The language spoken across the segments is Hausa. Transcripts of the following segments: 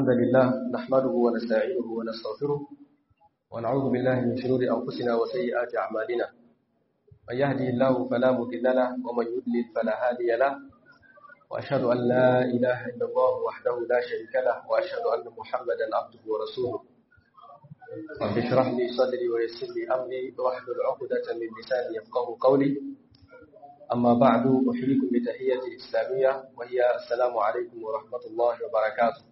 الحمد لله نحمده ونستعينه ونستغفره ونعوذ بالله من شرور أنفسنا وسيئات أعمالنا من يهدي الله فلا مضل له ومن يضلل فلا هادي له وأشهد أن لا إله إلا الله وحده لا شريك له وأشهد أن محمدا عبده ورسوله رب اشرح لي صدري ويسر لي أمري واحلل عقدة من لساني يفقه قولي أما بعد أحييكم بتحية إسلامية وهي السلام عليكم ورحمة الله وبركاته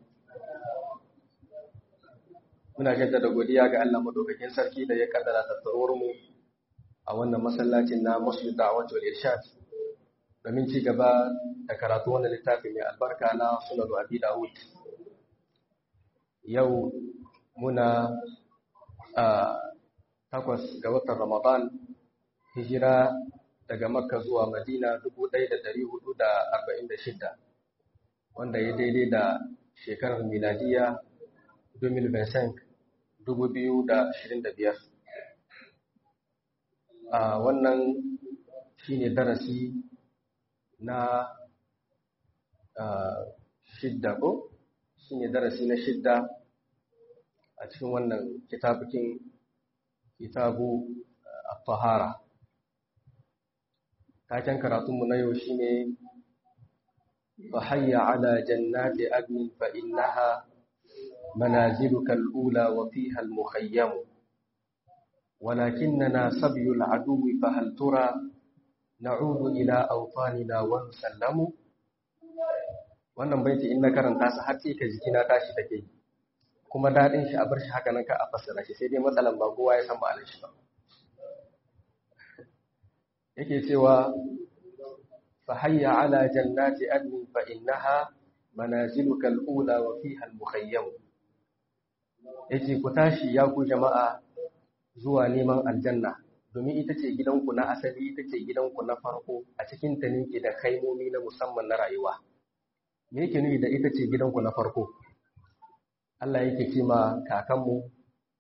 muna jaddada godiya ga Allah madaukakin sarki da ya kaddara tattaruwar mu a wannan masallacin na Muslim Da'wat wal Irshad domin ci gaba da karatu wannan littafi mai albarka na Sunan Abi Dawud yau muna a takwas ga watan Ramadan hijira daga Makka zuwa Madina 1446 wanda ya daidai da shekarar miladiya 2025 a wannan shine darasi na shidda ko shine darasi na shidda a cikin wannan kitabukin kitabu at-tahara taken karatunmu na yau shine فحي على جنات أدن فإنها منازلك الأولى وفيها المخيم ولكننا سبي العدو فهل ترى نعود إلى أوطاننا ونسلم wannan baiti in na karanta su har sai ka jikina tashi take kuma dadin shi a bar shi haka nan ka a fassara shi sai dai matsalan ba kowa ya san ma'anar shi ba yake cewa فحي على جنات أدن فإنها منازلك الأولى وفيها المخيم yace ku tashi ya ku jama'a zuwa neman aljanna domin ita ce gidanku na asali ita ce gidanku na farko a cikin ta ne ke da kaimomi na musamman na rayuwa me yake nuni da ita ce gidanku na farko Allah yake ce ma kakanmu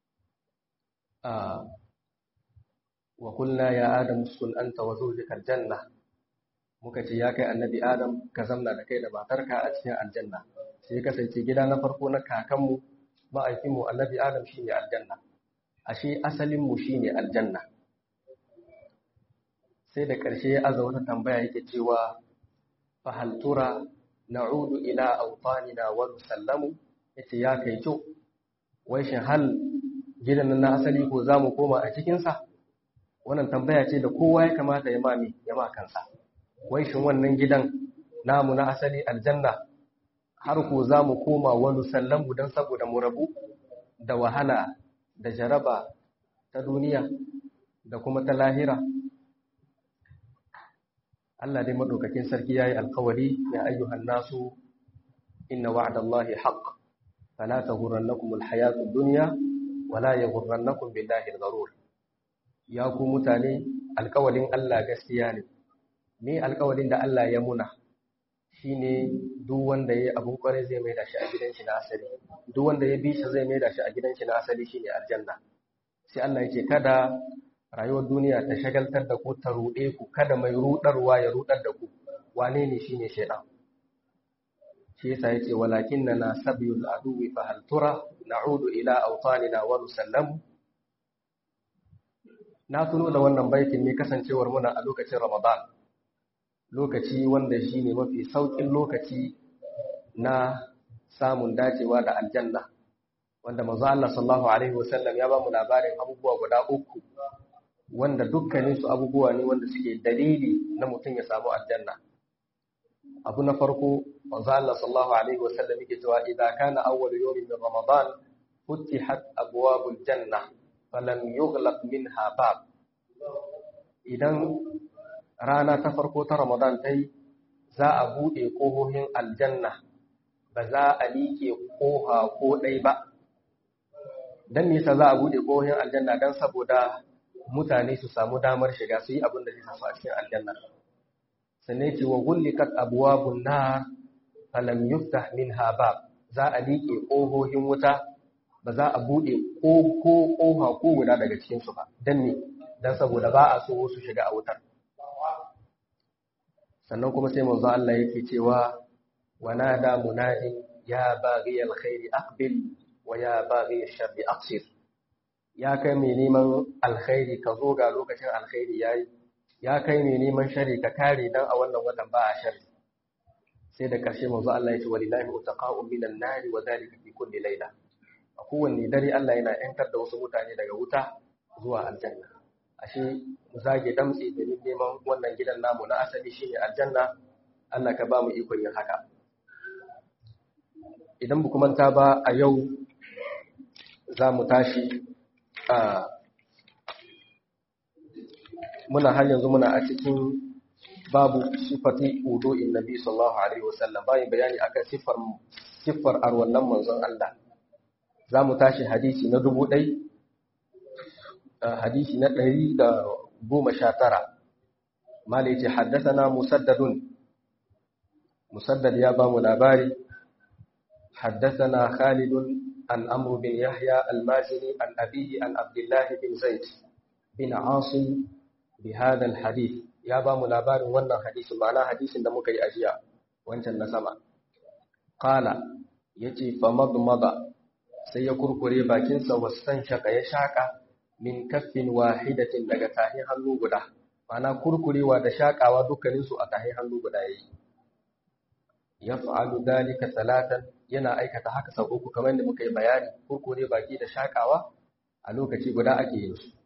a wa qulna ya adam uskun anta wa zawjuka aljanna muka ce ya kai annabi adam ka zamna da kai da matarka a cikin aljanna sai ya kasance gida na farko na kakanmu ma'aikinmu annabi adam shine aljanna ashe asalinmu shine aljanna sai da ƙarshe ya aza wata tambaya yake cewa fa hal tura na'udu ila awtanina wa nusallamu yace ya kai to wai shin hal gidan na asali ko zamu koma a cikin sa wannan tambaya ce da kowa ya kamata ya mami ya ma kansa wai shin wannan gidan namu na asali aljanna har ko za mu koma wani sallamu don saboda mu rabu da wahala da jaraba ta duniya da kuma ta lahira Allah dai madaukakin sarki yayi alkawari ya ayyuhan nasu inna wa'dallahi haqq fala taghurrannakum alhayatud dunya wala yaghurrannakum billahi algharur ya ku mutane alkawarin Allah gaskiya ne ne alƙawarin da Allah ya muna shine duk wanda ya abun kwarai zai mai da shi a gidan shi na asali duk wanda ya bi shi zai mai da shi a gidan shi na asali shine aljanna sai Allah yake kada rayuwar duniya ta shagaltar da ku ta ruɗe ku kada mai ruɗarwa ya ruɗar da ku wane ne shine shaidan shi yasa yace walakinna na sabiyul aduwi fa hal tura na'udu ila awtanina wa nusallamu na tuno da wannan baitin ne kasancewar muna a lokacin Ramadan lokaci wanda shi ne mafi sauƙin lokaci na samun dacewa da aljanna wanda manzo Allah sallallahu alaihi wasallam ya ba mu labarin abubuwa guda uku wanda dukkanin su abubuwa ne wanda suke dalili na mutum ya samu aljanna abu na farko manzo Allah sallallahu alaihi wasallam yake cewa idza kana awwal yawmin min ramadan futihat abwabul janna falam yughlaq minha bab idan rana ta farko ta Ramadan ta yi za a buɗe ƙohohin aljanna ba za a liƙe ƙoha ko ɗai ba. Don nisa za a buɗe ƙohohin aljanna don saboda mutane su samu damar shiga su yi abin da zai samu a cikin aljanna. Sannan ce wa gullikat abuwa bunna falam yuftah min habab za a liƙe ƙohohin wuta ba za a buɗe ko ƙoha ko guda daga cikinsu ba. Don ne, don saboda ba a so su shiga a wutar. sannan kuma sai manzo Allah yake cewa ونادى مناد ya baghi alkhairi aqbil wa ya baghi sharri aqsir ya kai mai neman alkhairi ka zo ga lokacin alkhairi yayi ya kai mai neman shari ka kare dan a wannan watan ba a shari sai da ƙarshe manzo Allah ya ce walillahi utaqa'u minan nari wa dhalika fi kulli layla a kowanne dare Allah yana yantar da wasu mutane daga wuta zuwa aljanna ashe mu zage damtse da neman wannan gidan namu na asali shine aljanna Allah ka ba mu ikon yin haka idan bu manta ba a yau za mu tashi a muna har yanzu muna a cikin babu sifati wudu'in nabi sallallahu alaihi wasallam bayan bayani akan siffar siffar arwallan manzon Allah za mu tashi hadisi na dubu ɗai hadisi na ɗari da goma sha tara mala yace haddasana musaddadun musaddad ya ba mu labari haddasana khalidun an amru bin yahya al-mazini an abihi an abdullahi bin zaid bin asim bi hadha al-hadith ya ba mu labarin wannan hadisin ma'ana hadisin da muka yi ajiya wancan na sama qala yace fa madmada sai ya kurkure bakinsa wasan shaka ya shaka min kaffin wahidatin daga tahin hannu guda ma'ana kurkurewa da shakawa dukkaninsu a tahin hannu guda yayi yaf'alu dalika salatan yana aikata haka sau uku kamar da muka yi bayani kurkure baki da shakawa a lokaci guda ake yin su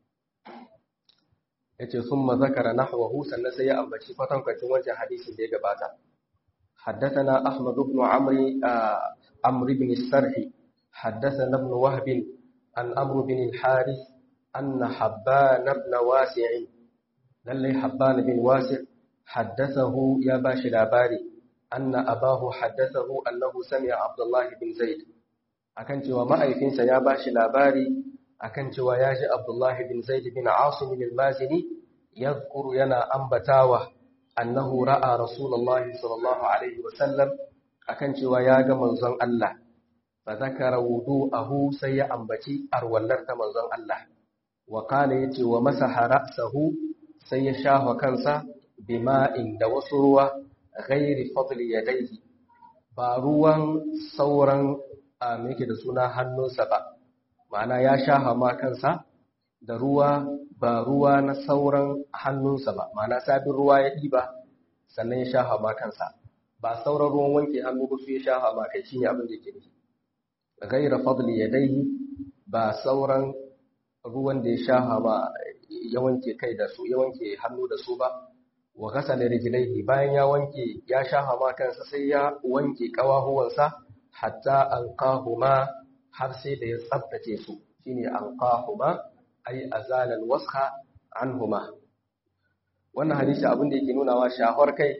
yace summa zakara nahwahu sannan sai ya ambaci kwatankwacin wancan hadisin da ya gabata حدثنا أحمد بن عمرو عمرو بن السرحي حدثنا ابن وهب عن أمر بن الحارث أن حبان بن واسع للي حبان بن واسع حدثه يا باشي الأباري أن أباه حدثه أنه سمع عبد الله بن زيد akan cewa ma'aikinsa ya bashi labari akan cewa ya ji Abdullahi bin Zaid bin Asim al-Mazini yadhkuru yana ambatawa annahu ra'a Rasulullahi sallallahu alaihi wasallam akan cewa ya ga manzon Allah fa zakara wudu'ahu sai ya ambaci arwallar ta manzon Allah wa kana yace wa masaha ra'sahu sai ya shafa kansa bima'in da wasu ruwa ghairi fadli yadayhi ba ruwan sauran a yake da suna hannunsa ba ma'ana ya shafa ma kansa da ruwa ba ruwa na sauran hannunsa ba ma'ana sabin ruwa ya ɗiba sannan ya shafa ma kansa ba sauran ruwan wanke hannu ba su ya shafa ma kai shine abin da yake nufi gaira fadli yadayhi ba sauran ruwan da ya shafa ma ya wanke kai da su ya wanke hannu da su ba wa ghasala rijlaihi bayan ya wanke ya shafa ma kansa sai ya wanke kawahuwansa hatta anqahuma har sai da ya tsaftace su shine anqahuma ay azala alwasha anhuma wannan hadisi abin da yake nuna wa shahar kai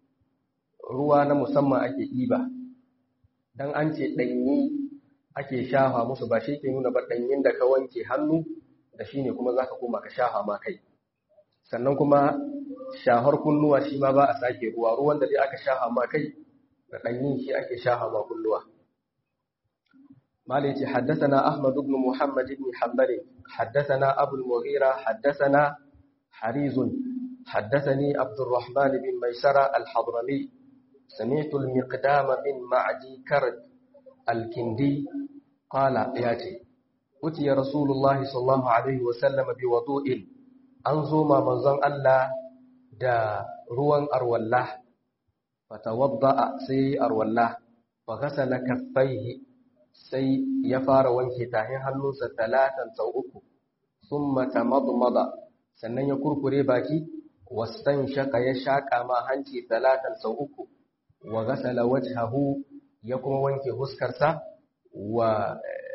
ruwa na musamman ake ɗiba dan an ce ɗanyi ake shafa musu ba shi ke nuna ba ɗanyin da ka wanke hannu da shi ne kuma za ka koma ka shafa ma kai sannan kuma shahar kunnuwa shi ma ba a sake ruwa ruwan da dai aka shafa ma kai da ɗanyin shi ake shafa ma kunnuwa مالك حدثنا أحمد بن محمد بن حنبل حدثنا أبو المغيرة حدثنا حريز حدثني عبد الرحمن بن ميسرة الحضرمي سمعت المقدام بن معدي كرد الكندي قال ياتي أتي رسول الله صلى الله عليه وسلم بوضوء أنظم منظم الله دا روان أرولاه فتوضأ سي أرولاه فغسل كفيه sai ya fara wanke tahin hannunsa talatan sau uku sun mata madmada sannan ya kurkure baki wasan shaka ya shaƙa ma hanci talatan sau uku wa gasala wajhahu ya kuma wanke huskarsa wa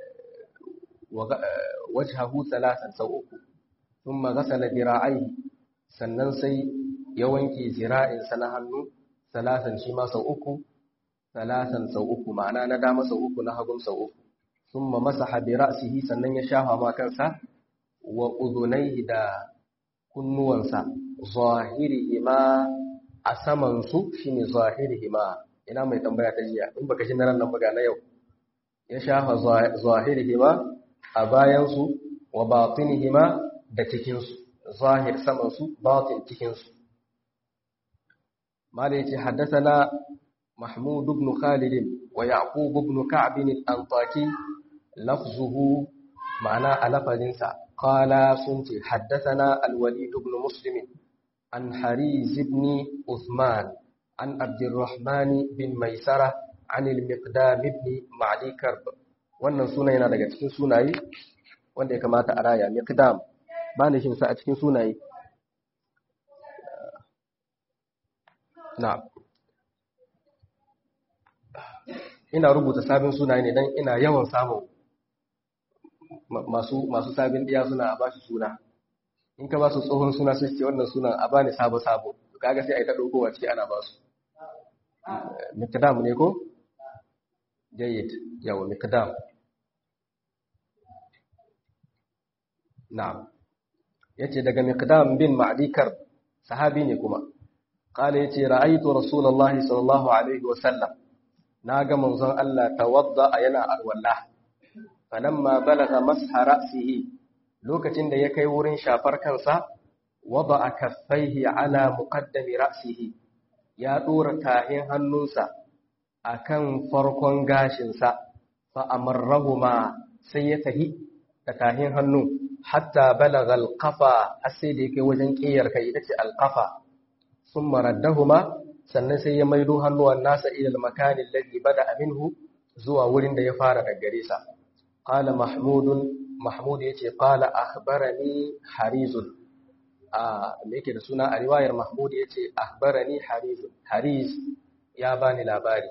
wajhahu talatan sau uku sun gasala dira'ai sannan sai ya wanke zira'insa na hannu talatan shi ma sau uku salasan sau uku ma'ana na dama sau uku na hagun sau uku sun ma masa habi ra'asihi sannan ya shafa ma kansa wa uzunai da kunnuwansa zahirihima a samansu shi ne zahirihima ina mai tambaya ta jiya in baka shi na ran nan buga na yau ya shafa zahirihima a bayansu wa batinihima da cikinsu zahir samansu batin cikinsu mala yace haddathana محمود بن خالد ويعقوب بن كعب الأنطاكي لفظه معنى ألفظنسا قال سنت حدثنا الوليد بن مسلم عن حريز بن عثمان عن عبد الرحمن بن ميسرة عن المقدام بن معدي كرب wannan suna yana daga cikin sunaye wanda ya kamata a raya miqdam ba ne shin sa a cikin sunaye na'am ina rubuta sabin sunaye ne dan ina yawan samun masu masu sabin diya suna a bashi suna in ka ba su tsohon suna sai ce wannan sunan a bani sabo sabo kaga sai a yi ta ɗaukowa ciki ana ba su mikdam ne ko jayyid yawa mikdam na'am yace daga mikdam bin ma'dikar sahabi ne kuma qala yace ra'aytu rasulullahi sallallahu alaihi wa sallam naga manzon Allah tawadda yana alwala falamma balagha masha ra'sihi lokacin da ya kai wurin shafar kansa wada'a kaffaihi ala muqaddami ra'sihi ya dora tahin hannunsa akan farkon gashinsa fa amarrahuma sai ya tahi da tahin hannu hatta balagha alqafa sai da yake wajen kiyar kai ita ce alqafa thumma raddahuma sannan sai ya maido hannuwan nasa ila almakani alladhi bada minhu zuwa wurin da ya fara daga gare sa qala mahmudun mahmud yace qala akhbarani harizun a me yake da suna a riwayar mahmud yace akhbarani harizun hariz ya bani labari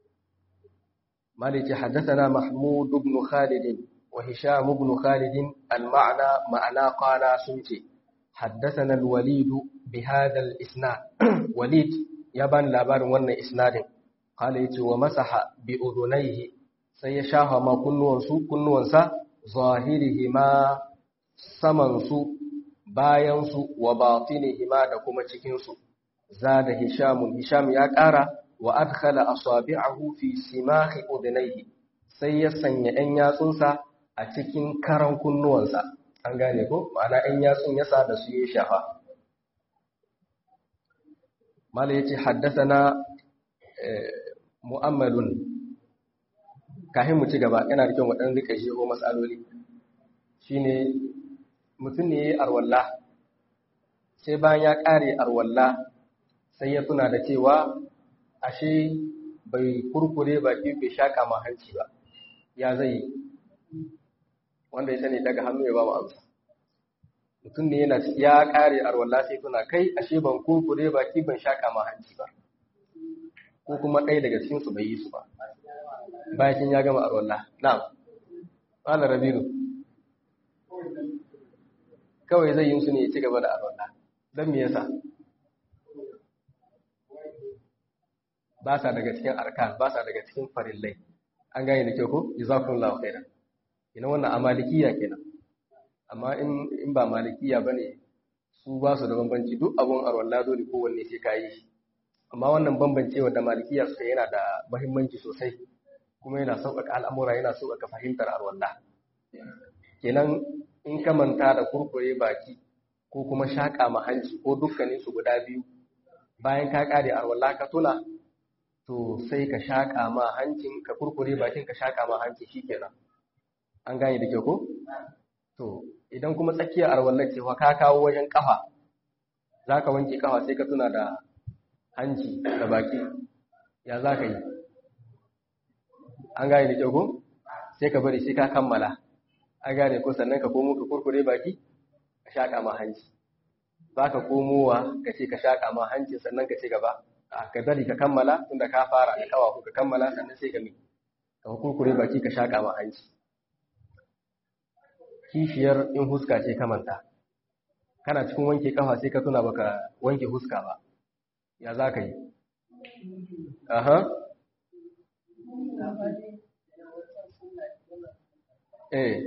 مالك حدثنا محمود بن خالد وهشام بن خالد المعنى معنى قال سنتي حدثنا الوليد بهذا الإسناد وليد يبان لابار ون إسناد قال يتي ومسح بأذنيه سيشاها ما كنوانسو كنوانسا ظاهرهما سمنسو bayansu wa batinihima da kuma cikinsu zada hishamun hisham ya ƙara wa adkhala asabi'ahu fi simahi udhnayhi sai ya sanya ɗan yatsunsa a cikin karan kunnuwansa an gane ko ma'ana ɗan yatsun yasa da su ya shafa mala yace haddathana mu'ammalun kahin mu ci gaba yana da kyau mu dan rika jeho masaloli shine mutum ne yayi arwalla sai bayan ya kare arwalla sai ya tuna da cewa ashe bai kurkure baki bai shaka ma hanci ba ya zai wanda ya sani daga hannu ya ba mu amsa mutum ne yana ya kare arwalla sai tuna kai ashe ban kurkure baki ban shaka ma hanci ba ko kuma ɗaya daga cikin su bai yi su ba bayan ya gama arwalla na'am qala rabiru kawai zai yi su ne ya ci gaba da arwalla dan me yasa ba sa daga cikin arkan ba sa daga cikin farillai an gane da kyau ko jazakumullahu khairan ina wannan a malikiya kenan amma in in ba malikiya bane su ba su da bambanci duk abun arwalla dole kowanne sai kayi shi amma wannan bambancewa da malikiya suka yana da muhimmanci sosai kuma yana sauƙaƙa al'amura yana sauƙaƙa fahimtar arwalla kenan in ka manta da kurkure baki ko kuma shaƙa ma hanci ko dukkanin su guda biyu bayan ka ƙare arwalla ka tuna to sai ka shaƙa ma hancin ka kurkure bakin ka shaƙa ma hanci shikenan an gane da kyau ko to idan kuma tsakiyar arwallar cewa ka kawo wajen kafa zaka wanke kafa sai ka tuna da hanci da baki ya za ka yi an gane da kyau ko sai ka bari sai ka kammala an gane ko sannan ka komo ka kurkure baki ka shaƙa ma hanci ba ka komowa ka ce ka shaƙa ma hanci sannan ka ci gaba ka bari ka kammala tunda ka fara da kawafu ka kammala sannan sai ka mi ka kurkure baki ka shaka ma hanci kishiyar in huska ce ka manta kana cikin wanke kafa sai ka tuna baka wanke huska ba ya za ka yi aha eh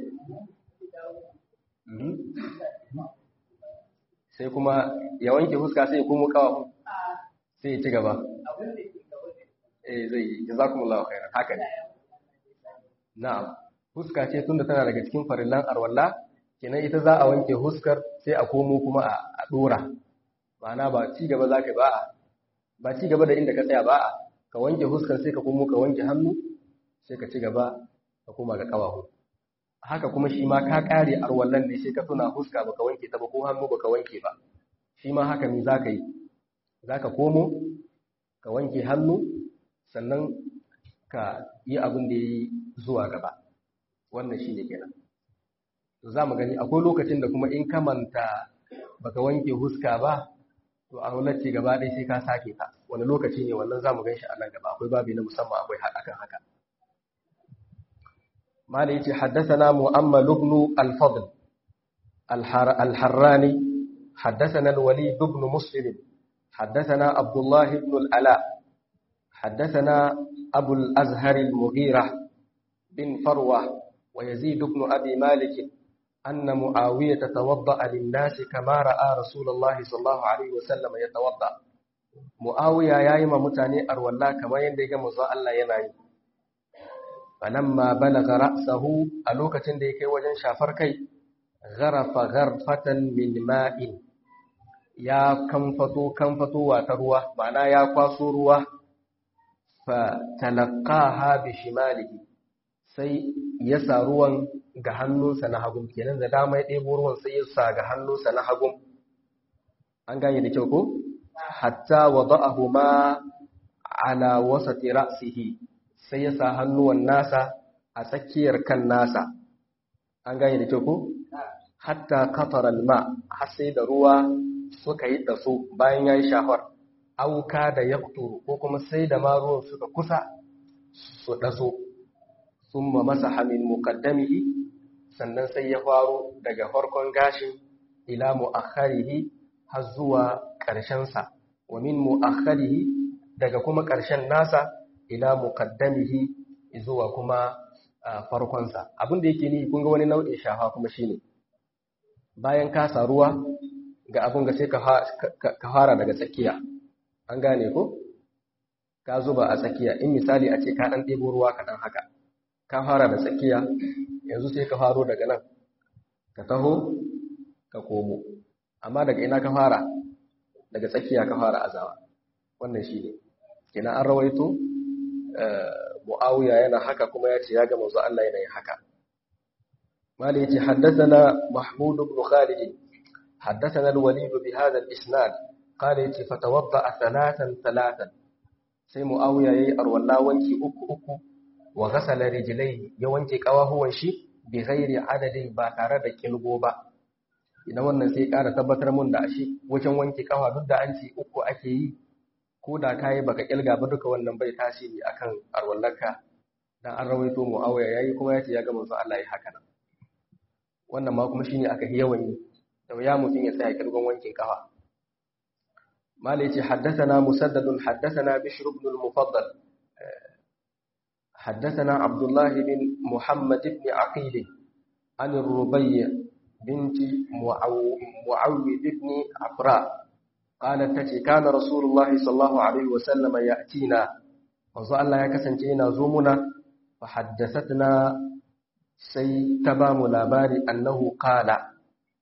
sai kuma ya wanke huska sai ya komo kawafu sai ya ci gaba eh zai yi jazakumullahu khairan haka ne na'am huska ce tunda tana daga cikin farillan arwalla kenan ita za a wanke huskar sai a komo kuma a dora ma'ana ba ci gaba za ka ba ba ci gaba da inda ka tsaya ba ka wanke huskar sai ka kuma ka wanke hannu sai ka ci gaba ka koma ga kawahu haka kuma shi ma ka kare arwallan ne sai ka tuna huska baka wanke ta ba ko hannu baka wanke ba shi ma haka ne zaka yi zaka komo ka wanke hannu sannan ka yi abin da yi zuwa gaba wannan shi ne kenan za mu gani akwai lokacin da kuma in ka manta baka wanke huska ba to a ce gaba ɗaya sai ka sake ta wani lokaci ne wannan za mu gan shi a nan gaba akwai babi na musamman akwai akan haka mala yace haddathana mu'ammal ibn al-fadl al-harrani haddathana al-walid ibn muslim haddathana abdullah ibn al-ala haddathana abu al-azhar al-mughira bin farwa wa yazid ibn abi malik أن معاوية توضأ للناس كما رأى رسول الله صلى الله عليه وسلم يتوضأ معاوية يا إما متاني أرولا كما يندق مزاء الله ينعي فلما بلغ رأسه ألوكة ديك وجن شافر كي غرف غرفة من ماء يا كنفتو كنفتو وتروى معنى يا قاسو روى فتلقاها بشماله sai ya sa ruwan ga hannunsa na hagun kenan da dama ya ɗebo ruwan sai ya sa ga hannunsa na hagun an gane da kyau ko hatta wada'ahu ma ala wasati ra'sihi sai ya sa hannuwan nasa a tsakiyar kan nasa an gane da kyau ko hatta qatara alma har sai da ruwa suka yi daso bayan yayi shafar auka da yaqturu ko kuma sai da ma ruwan suka kusa su daso summa masaha min muqaddamihi sannan sai ya faro daga farkon gashin ila muakharihi har zuwa ƙarshen sa wa min muakharihi daga kuma ƙarshen nasa ila muqaddamihi zuwa kuma farkon sa abin da yake ni kun ga wani nau'in shafa kuma shine bayan ka sa ruwa ga abin ga sai ka fara daga tsakiya an gane ko ka zuba a tsakiya in misali a ce ka dan ɗebo ruwa kaɗan haka ka fara da tsakiya yanzu sai ka faro daga nan ka taho ka komo amma daga ina ka fara daga tsakiya ka fara azawa wannan shi ne kina an rawaito mu'awiya yana haka kuma ya ce ya ga manzo Allah yana yin haka mali yace haddathana mahmud ibn khalid haddathana al-walid bi hadha al-isnad qala yace fatawadda thalathan thalathan sai mu'awiya yayi arwalla wanki uku uku wa ghasala rijlaihi ya wanke kawahuwan shi bi ghairi adadin ba tare da kilgo ba idan wannan sai ƙara tabbatar mun da shi wajen wanke kawa duk da an ce uku ake yi ko da kai baka kilga ba duka wannan bai tasiri akan arwallaka dan an rawaito muawiya yayi kuma yace ya ga manzo Allah ya haka nan wannan ma kuma shine aka yawan yi da ya mutun ya tsaya kilgon wankin kawa mala yace haddathana musaddad haddathana bishr ibn al-mufaddal حدثنا عبد الله بن محمد بن عقيل عن الربيع بنت معوذ بن عفراء قالت تتي كان رسول الله صلى الله عليه وسلم يأتينا wanzu Allah ya kasance yana zo muna fa haddathatna sai ta ba mu labari annahu qala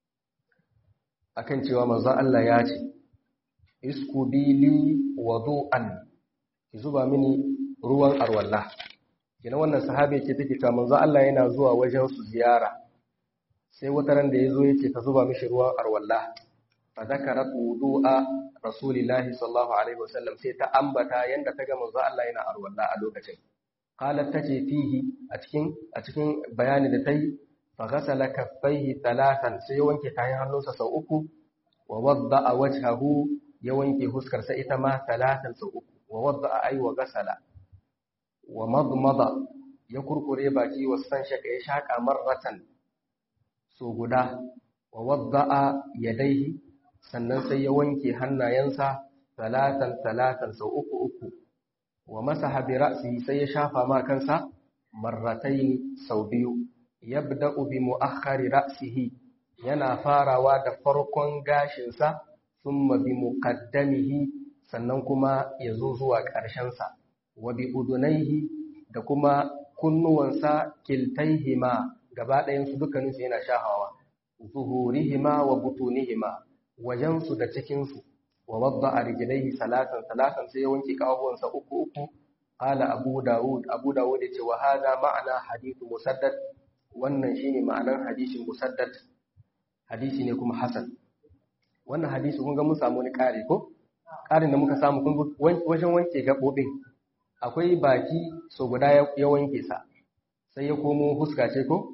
akan cewa manzo Allah ya ce isku bili wudu'an ki zuba mini ruwan arwallah kina wannan sahabi ce take cewa manzo Allah yana zuwa wajen su ziyara sai wata ran da yazo yace ta zuba mishi ruwan arwalla fa zakarat wudu'a rasulillahi sallallahu alaihi wasallam sai ta ambata yanda ta ga manzo Allah yana arwalla a lokacin qalat tace fihi a cikin a cikin bayani da tayi fa ghasala kaffaihi thalathan sai wanke kayan hannunsa sau uku wa wadda'a wajhahu ya wanke huskarsa ita ma thalathan sau uku wa wadda'a ay wa ghasala wa madmada ya kurkure baki wa san shaka ya shaka marratan so guda wa wadda'a yadaihi sannan sai ya wanke hannayensa talatan talatan sau uku uku wa masaha bi ra'si sai ya shafa ma kansa marratayn sau biyu yabda'u bi mu'akhkhari ra'sihi yana farawa da farkon gashinsa thumma bi muqaddamihi sannan kuma ya zo zuwa ƙarshensa wa bi udunaihi da kuma kunnuwansa kiltaihima gaba ɗayansu dukkaninsu yana shahawa zuhurihima wa butunihima wajensu da cikinsu wa wadda a rijilaihi salatan salatan sai ya wanke ƙawabuwansa uku uku qala abu daud abu daud yace wa hada ma'ana hadithu musaddad wannan shine ma'anar hadisin musaddad hadisi ne kuma hasan wannan hadisi kun ga mun samu ni kare ko karin da muka samu kun wajen wanke gabobin akwai baki so guda ya wanke sa sai ya komo huska ce ko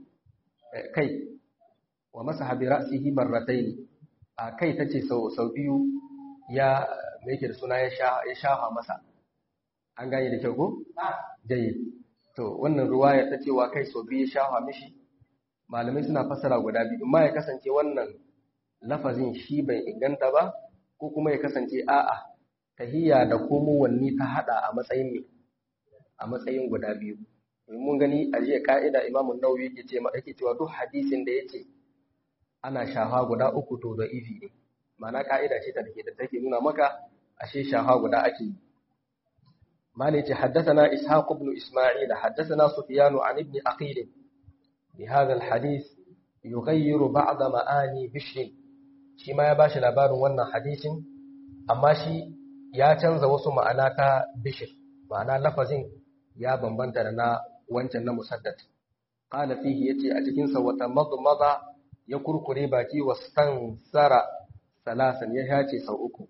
kai wa masaha bi ra'sihi marratayn a kai tace sau sau biyu ya me yake da suna ya sha ya shafa masa an gane da kyau ko jayi to wannan ruwaya ta cewa kai sau biyu ya shafa mishi malamai suna fassara guda biyu amma ya kasance wannan lafazin shi bai inganta ba ko kuma ya kasance a'a tahiyya da komowanni ta hada a matsayin me a matsayin guda biyu mun gani a jiya ka'ida imamu nawawi yake ce yake cewa duk hadisin da yace ana shafa guda uku to da ifi ne ma'ana ka'ida ce ta dake da take nuna maka ashe shafa guda ake yi mali ce haddathana ishaq ibn isma'il haddathana sufyan an ibn aqil bi hadha alhadith yughayyiru ba'd ma'ani bishr shi ma ya bashi labarin wannan hadisin amma shi ya canza wasu ma'ana ta bishr ma'ana lafazin ya bambanta da na wancan na musaddad qala fihi yace a cikin sa wata madmada ya kurkure baki wastansara salasan ya hace sau uku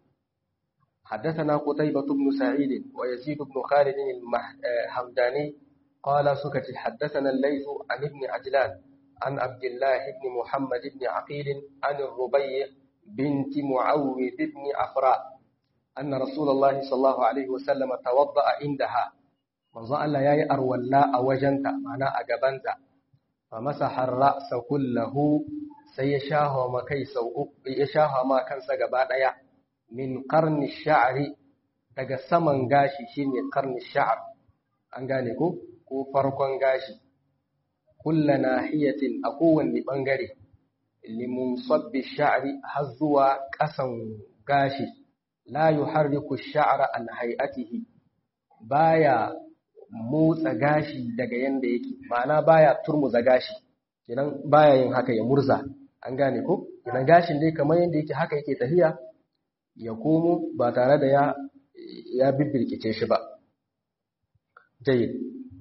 حدثنا قتيبة بن سعيد ويزيد بن خالد الحمداني قال سكت حدثنا الليث عن ابن عجلان عن عبد الله بن محمد بن عقيل عن الربيع بنت معوذ بن عفراء أن رسول الله صلى الله عليه وسلم توضأ عندها manzo Allah yayi arwalla a wajenta ma'ana a gabanta fa masaha ar-ra'sa kullahu sai ya shaho ma kai sau uku ya shaho ma kansa gaba daya min qarni sha'ri daga saman gashi shine qarni sha'r an gane ko ko farkon gashi kullu nahiyatin a kowanne bangare limunsabbi sha'ri har zuwa kasan gashi la yuharriku ash-sha'ra an hay'atihi baya motsa gashi daga yanda yake ma'ana baya turmuza gashi kenan baya yin haka ya murza an gane ko kenan gashin dai kamar yanda yake haka yake tafiya ya komo ba tare da ya ya bibbirkice shi ba jayyid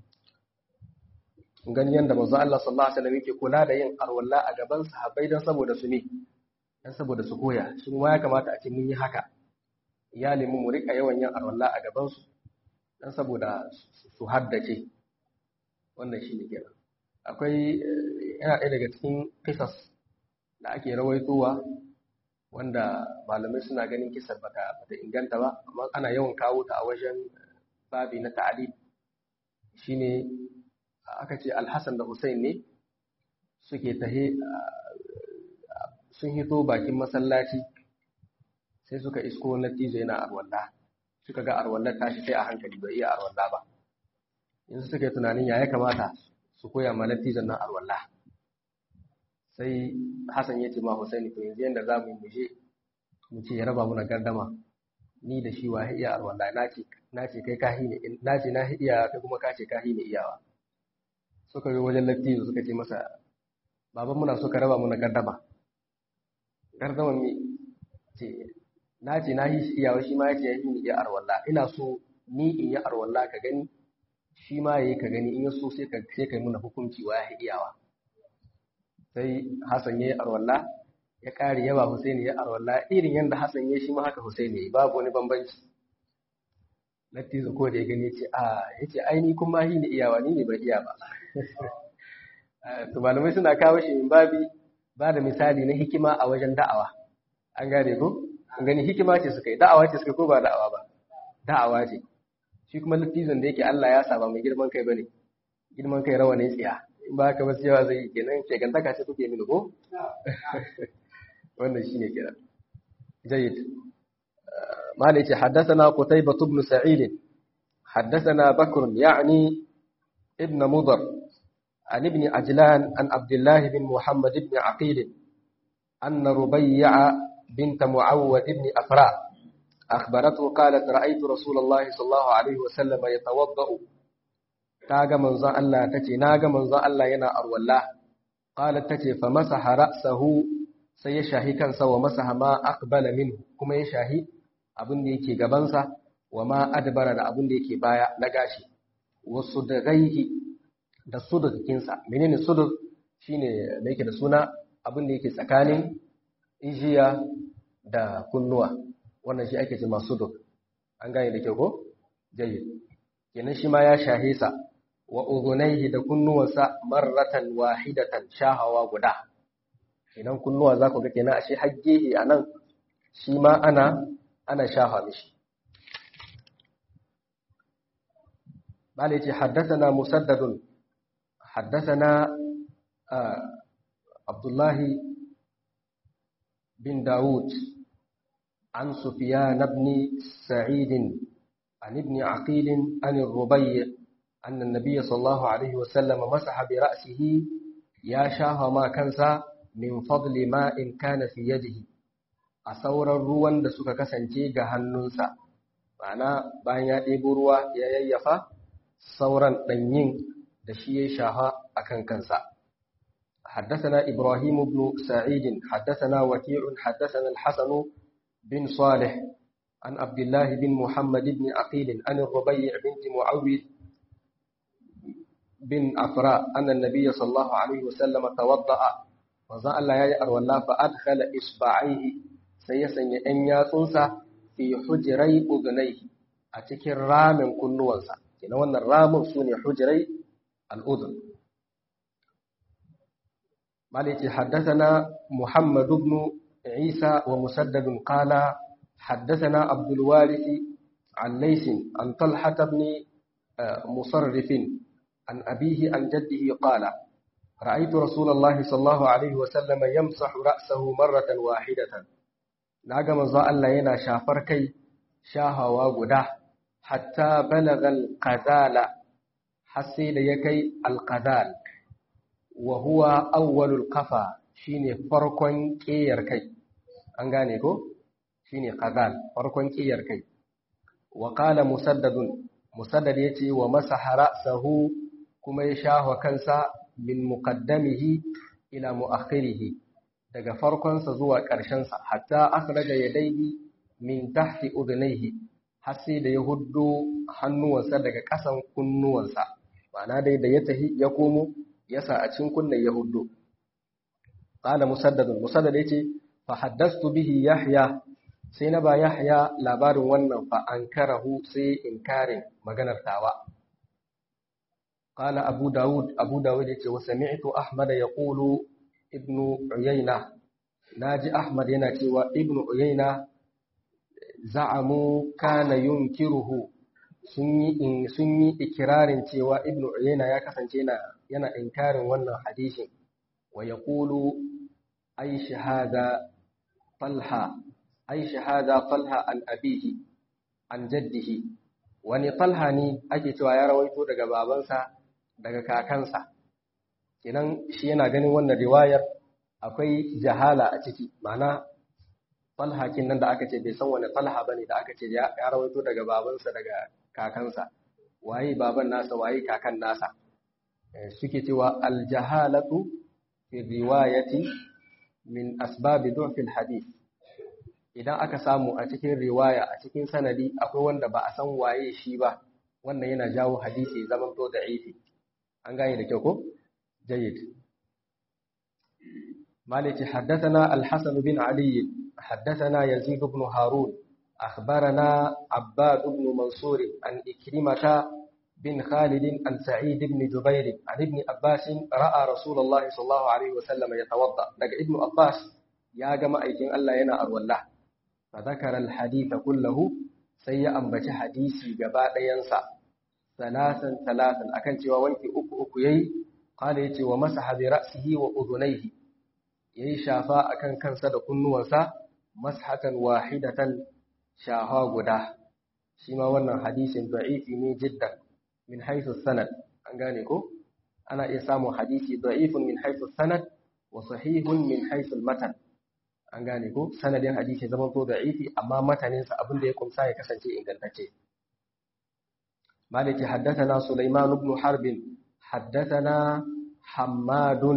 gani yanda manzo Allah sallallahu alaihi wasallam yake kula da yin arwalla a gaban sahabbai dan saboda su ne dan saboda su koya shi ma ya kamata a ce mun yi haka iyalin mu rika yawan yin arwalla a gaban su dan saboda su haddace wannan shi ne kenan akwai yana ɗaya daga cikin kisas da ake rawaitowa wanda malamai suna ganin kisar bata bata inganta ba amma ana yawan kawo ta a wajen babi na ta'alib shine aka ce alhassan da hussein ne suke tahe sun hito bakin masallaci sai suka isko nattijo yana arwalla suka ga arwallar tashi sai a hankali bai iya arwalla ba yanzu suka yi tunanin ya ya kamata su koya ma nattijon nan arwalla sai hassan ya ce ma husaini to yanzu yadda za mu yi muje mu ce ya raba muna gardama ni da shi wa iya arwalla na ce kai kahi ne na ce na iya kai kuma ka ce kahi ne iyawa suka yi wajen lattijo suka ce masa baban muna so ka raba muna gardama gardama mi ce na ce na yi iyawa shi ma ya ce ya yi ni iya arwalla ina so ni in yi arwalla ka gani shi ma ya yi ka gani in ya so sai ka sai ka yi muna hukunci wa ya iyawa sai Hassan ya yi arwalla ya ƙare yaba Husaini ya arwalla irin yadda Hassan ya shi ma haka Husaini ya yi babu wani bambanci Lattizo ko da ya gani ce a ya ce ai ni kuma hi ni iyawa ni ne ban iya ba to malamai suna kawo shi in babi ba da misali na hikima a wajen da'awa an gane ko gani hikima ce suka yi da'awa ce suka ko ba da'awa ba da'awa ce shi kuma littizan da yake Allah ya saba mai girman kai bane girman kai rawa ne tsiya in ba ka basu yawa zai yi kenan shegantaka ce kuke mini ko wannan shine kenan jayyid مالك yace haddathana qutaybah ibn sa'id haddathana bakr yani ibn mudar عن ابن عجلان عن عبد الله بن محمد بن عقيل أن ربيع بنت معوذ بن أفراء أخبرته قالت رأيت رسول الله صلى الله عليه وسلم يتوضأ تاغ منزا الله تتي ناغ منزا الله ينا أرولا قالت تتي فمسح رأسه سيشاهي كان سوى مسح ما أقبل منه كما يشاهي abin da yake gabansa wa ma adbara da abin da yake baya na gashi wasu da gaihi da sudukinsa menene suduk shine da yake da suna abin da yake tsakanin ijiya da kunnuwa wannan shi ake ce masu suduk an gane da kyau ko jayyid kenan shi ma ya shahe sa wa udhunayhi da kunnuwansa marratan wahidatan shahawa guda idan kunnuwa za ku ga kenan ashe haggehi anan shi ma ana ana shafa mishi bale ce haddathana musaddadun haddathana abdullahi bin daud an sufyan ibn sa'id عن ابن عقيل عن الربيع أن النبي صلى الله عليه وسلم مسح برأسه يا شاه ما كنسا من فضل ماء كان في يده أصور الروان da suka kasance ga hannunsa ma'ana bayan ya ɗebo ruwa ya yayyafa sauran ɗanyin da shi ya shaha a kan kansa حدثنا إبراهيم بن سعيد حدثنا وكيع حدثنا الحسن بن صالح عن عبد الله بن محمد بن عقيل عن الربيع بنت معوذ بن أفراء أن النبي صلى الله عليه وسلم توضأ وزا الله يا أرولا فأدخل إصبعيه سيسن أن يصنص في حجري أذنيه أتكر رام كل وانسا إن وانا الرام سوني حجري الأذن مالك حدثنا محمد بن عيسى ومسدد قال حدثنا عبد الوارث عن ليس عن طلحة بن مصرف عن أبيه عن جده قال رأيت رسول الله صلى الله عليه وسلم يمسح رأسه مرة واحدة ناقم زاء الله ينا شافر كي شاها وغدا حتى بلغ القذال حسيد يكي القذال وهو أول القفا شيني فرقا كير كي أنغانيكو shine qazal farkon kiyar kai wa qala musaddadun musaddad yace wa masaha ra'sahu kuma ya shahwa kansa min muqaddamihi ila muakhirihi daga farkon sa zuwa ƙarshen sa hatta akhraja yadayhi min tahti udhnayhi har sai da ya huddo hannuwansa daga ƙasan kunnuwansa ma'ana dai da ya tahi ya komo ya sa a cikin kunnen ya huddo qala musaddadun musaddad yace fa haddastu bihi yahya sai na ba Yahya labarin wannan fa an karahu sai inkarin maganar tawa qala abu daud abu daud yace wa sami'tu ahmad yaqulu ibnu uyayna naji ahmad yana cewa ibnu uyayna za'amu kana yunkiruhu sun yi in sun yi ikirarin cewa ibnu uyayna ya kasance yana yana inkarin wannan hadisin wa yaqulu ay shahada talha ai shahada talha an abihi an jaddihi wani talha ne ake cewa ya rawaito daga babansa daga kakansa kenan shi yana ganin wannan riwayar akwai jahala a ciki ma'ana talha kin nan da aka ce bai san wani talha bane da aka ce ya rawaito daga babansa daga kakansa waye baban nasa waye kakan nasa suke cewa aljahalatu fi riwayati min asbabi du'fil hadith idan aka samu a cikin riwaya a cikin sanadi akwai wanda ba a san waye shi ba wannan yana jawo hadisi zaman to da'ifi an gane da kyau ko jayyid maliki haddathana al-hasan bin ali haddathana yazid ibn harun akhbarana abbad ibn mansur an ikrimata bin khalid an sa'id ibn jubair an ibn abbas ra'a rasulullahi sallallahu alaihi wasallam yatawadda daga ibn abbas ya ga ma'aikin Allah yana arwallah فذكر الحديث كله sai ya ambaci hadisi gaba ɗayansa salasan salasan akan cewa wanki uku uku yayi qala yace wa masaha bi ra'sihi wa udhunayhi yayi shafa akan kansa da kunnuwansa mashatan wahidatan shaha guda shi ma wannan hadisin da'ifi ne jiddan min haythu sanad an gane ko ana iya samun hadisi da'ifun min haythu sanad wa sahihun min haythu matan an gane ko sanadin hadisi zaman to da'ifi amma mataninsa abin da ya kumsa ya kasance ingantacce maliki haddathana sulaiman ibn harb haddathana hammadun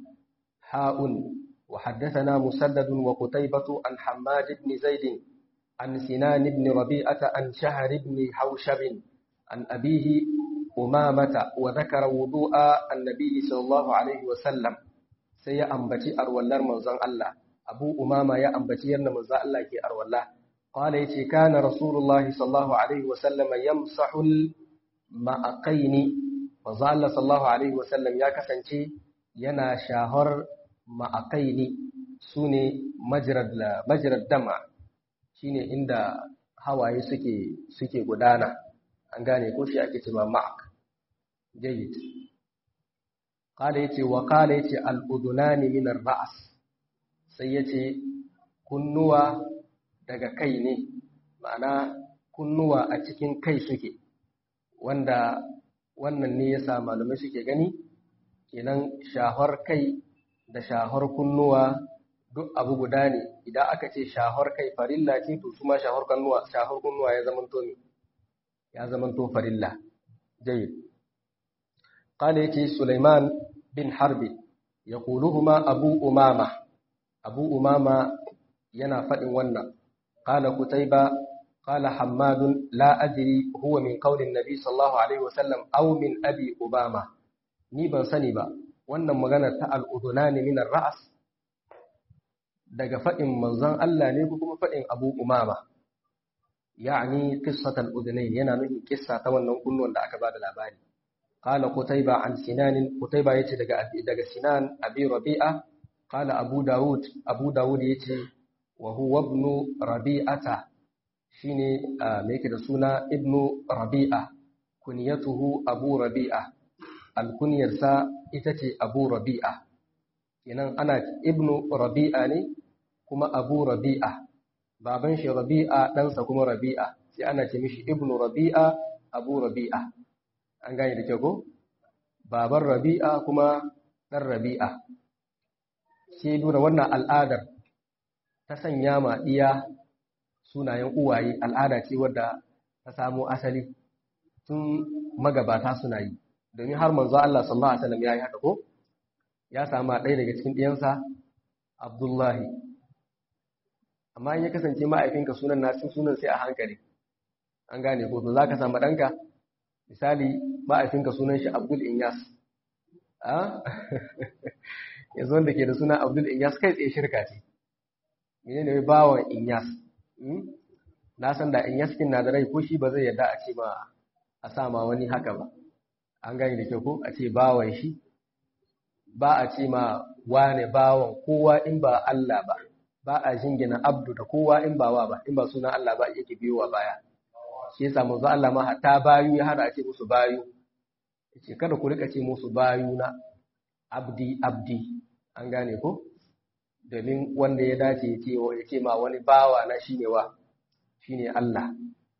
ha'un wa haddathana musaddad wa qutaybah an hammad ibn zaid عن سنان بن ربيعة عن شهر بن حوشب عن أبيه أمامة وذكر وضوء النبي صلى الله عليه وسلم سي أنبتي أرولار منزان الله أبو أمامة يا أنبتي أن منزان الله كي أرولار قال يتي كان رسول الله صلى الله عليه وسلم يمسح المأقين manzo Allah sallallahu alaihi wasallam ya kasance yana shahar ma'aqaini sune majrad majrad dama shine inda hawaye suke suke gudana an gane ko shi ake cewa ma'aq jayyid qala yace wa qala yace al-udunani min ar-ra's sai yace kunnuwa daga kai ne ma'ana kunnuwa a cikin kai suke wanda wannan ne yasa malamai suke gani kenan shahar kai da shahar kunnuwa duk abu guda ne idan aka ce shahar kai farilla ce to kuma shahar kunnuwa shahar kunnuwa ya zamanto ne ya zamanto farilla jayyid qala yace Sulaiman bin Harbi yaquluhuma Abu Umama Abu Umama yana fadin wannan qala Kutaiba قال حماد لا أدري هو من قول النبي صلى الله عليه وسلم أو من أبي أبامة ni ban sani ba wannan magana ta al'udunani min ra'as daga faɗin manzon Allah ne ko kuma faɗin Abu Umama ya'ni qissat al-udhunayn yana nufin kissa ta wannan kunnuwan da aka ba da labari qala qutayba an sinan qutayba yace daga daga sinan abi rabi'a qala abu daud abu daud yace wa huwa ibn rabi'ata shine me yake da suna ibnu rabi'a kunyatuhu abu rabi'a alkunyarsa ita ce abu rabi'a kenan ana ibnu rabi'a ne kuma abu rabi'a baban shi rabi'a ɗansa kuma rabi'a sai ana ce mishi ibnu rabi'a abu rabi'a an gane da kyau ko baban rabi'a kuma ɗan rabi'a sai nuna wannan al'adar ta sanya ma ɗiya sunayen uwaye al'ada ce wadda ta samo asali tun magabata suna yi domin har manzo Allah sallallahu alaihi wasallam ya yi haka ko ya sama ɗaya daga cikin ɗiyansa Abdullahi amma in ya kasance ma'aikinka sunan nasu sunan sai a hankali an gane ko to zaka samu ɗanka misali ma'aikinka sunan shi Abdul Inyas a yanzu wanda ke da suna Abdul Inyas kai tsaye shirka ce menene bawan Inyas na san da in yaskin na da rai ko shi ba zai yarda a ce ma a sa ma wani haka ba an gani da kyau ko a ce bawan shi ba a ce ma wane bawan kowa in ba Allah ba ba a jingina abdu da kowa in ba wa ba in ba sunan Allah ba yake biyowa baya shi yasa manzo Allah ma hatta bayu ya hada a ce musu bayu yace kada ku rika ce musu bayu na abdi abdi an gane ko domin wanda ya dace ya ce ma wani bawa na shine wa shine Allah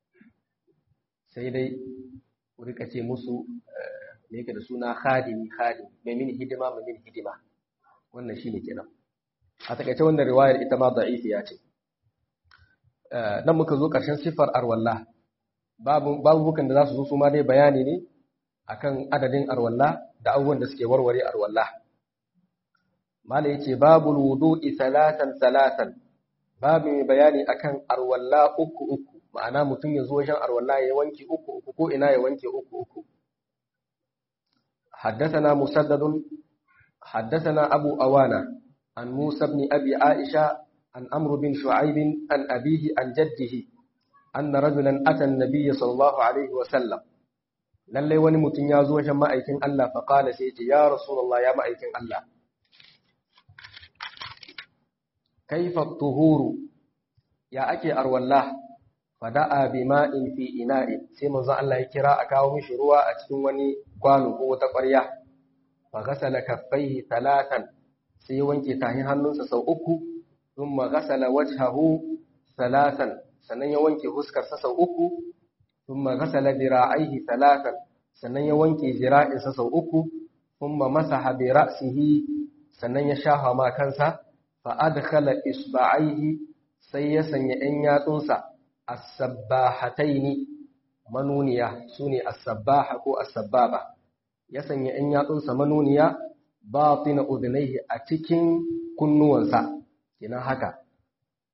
sai dai ku rika ce musu ne yake da suna khadimi khadimi mai mini hidima mai mini hidima wannan shine kenan a takaice wannan riwayar ita ma da'ifiya ce nan muka zo ƙarshen sifar arwalla babu babukan da za su zo su ma dai bayani ne akan adadin arwalla da abubuwan da suke warware arwalla Mala yace babul wudu'i salatan salatan babu mai bayani akan arwalla uku uku ma'ana mutum ya zo wajen arwalla ya wanke uku uku ko ina ya wanke uku uku حدثنا مسدد حدثنا أبو أوانا عن موسى بن أبي عائشة عن أمر بن شعيب عن أبيه عن جده أن رجلا أتى النبي صلى الله عليه وسلم lallai wani mutum ya zo wajen ma'aikin Allah faƙala sai ce ya Rasulullah ya ma'aikin Allah kaifa tuhuru ya ake arwallah fada'a bima'in fi ina'i sai manzo Allah ya kira a kawo mishi ruwa a cikin wani kwano ko wata ƙwarya fa ghasala kaffaihi talatan sai ya wanke tahin hannunsa sau uku thumma ghasala wajhahu talatan sannan ya wanke huskarsa sau uku thumma ghasala dira'aihi talatan sannan ya wanke zira'insa sau uku thumma masaha bi ra'sihi sannan ya shafa ma kansa fa adkhala isba'aihi sai ya sanya 'yan yatsunsa as-sabbahataini manuniya sune as-sabbaha ko as-sabbaba ya sanya 'yan yatsunsa manuniya batina udhnayhi a cikin kunnuwansa kina haka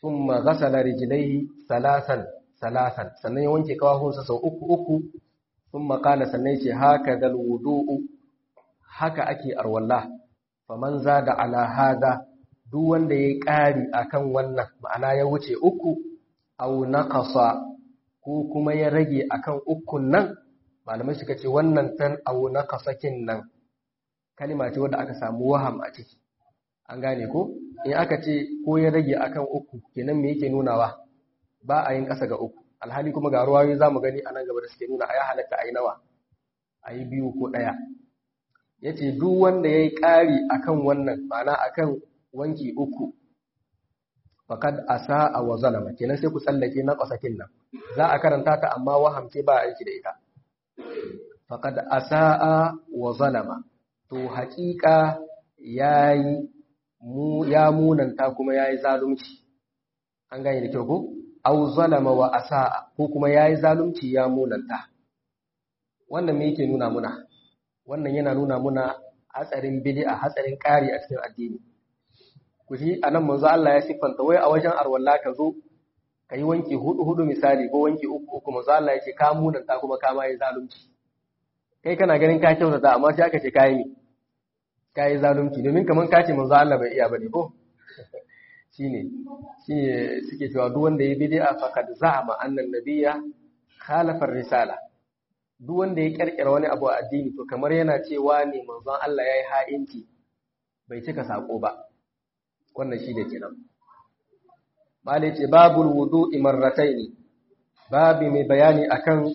thumma ghasala rijlaihi salasan salasan sannan ya wanke kawahunsa sau uku uku thumma qala sannan yace haka dal wudu'u haka ake arwalla faman zada ala hada duk wanda yayi ƙari akan wannan ma'ana ya wuce uku aw naqasa ko kuma ya rage akan ukun nan malamai suka ce wannan tan aw naqasakin nan kalima ce wadda aka samu waham a ciki an gane ko in aka ce ko ya rage akan uku kenan me yake nunawa ba a yin ƙasa ga uku alhali kuma ga ruwayoyi zamu gani a nan gaba da suke nuna a ya halatta a yi nawa a yi biyu ko ɗaya ya ce duk wanda ya yi ƙari akan wannan ma'ana akan wanki uku fakad asa a wa zalama kenan sai ku tsallake na ƙasakin nan za a karanta ta amma wahamce ba aiki da ita fakad asa'a wa zalama to haƙiƙa yayi mu ya munanta kuma yayi zalunci an gane da kyau ko aw zalama wa asa'a ko kuma yayi zalunci ya munanta wannan me yake nuna muna wannan yana nuna muna hatsarin bid'a hatsarin ƙari a cikin addini ku ji anan manzo Allah ya siffanta wai a wajen arwalla ka zo ka yi wanki hudu hudu misali ko wanki uku uku manzo Allah ya ce ka munanta kuma ka ma yi zalunci kai kana ganin ka kyautata amma sai aka ce ka yi ka yi zalunci domin kamar ka ce manzo Allah bai iya bane ko shine shine suke cewa duk wanda ya bid'a faqad za'ama anna nabiyya khalafa risala duk wanda ya kirkira wani abu a addini to kamar yana cewa ne manzon Allah yayi ha'inci bai cika sako ba wannan shi da kenan malai ce babul wudu'i marrataini babi mai bayani akan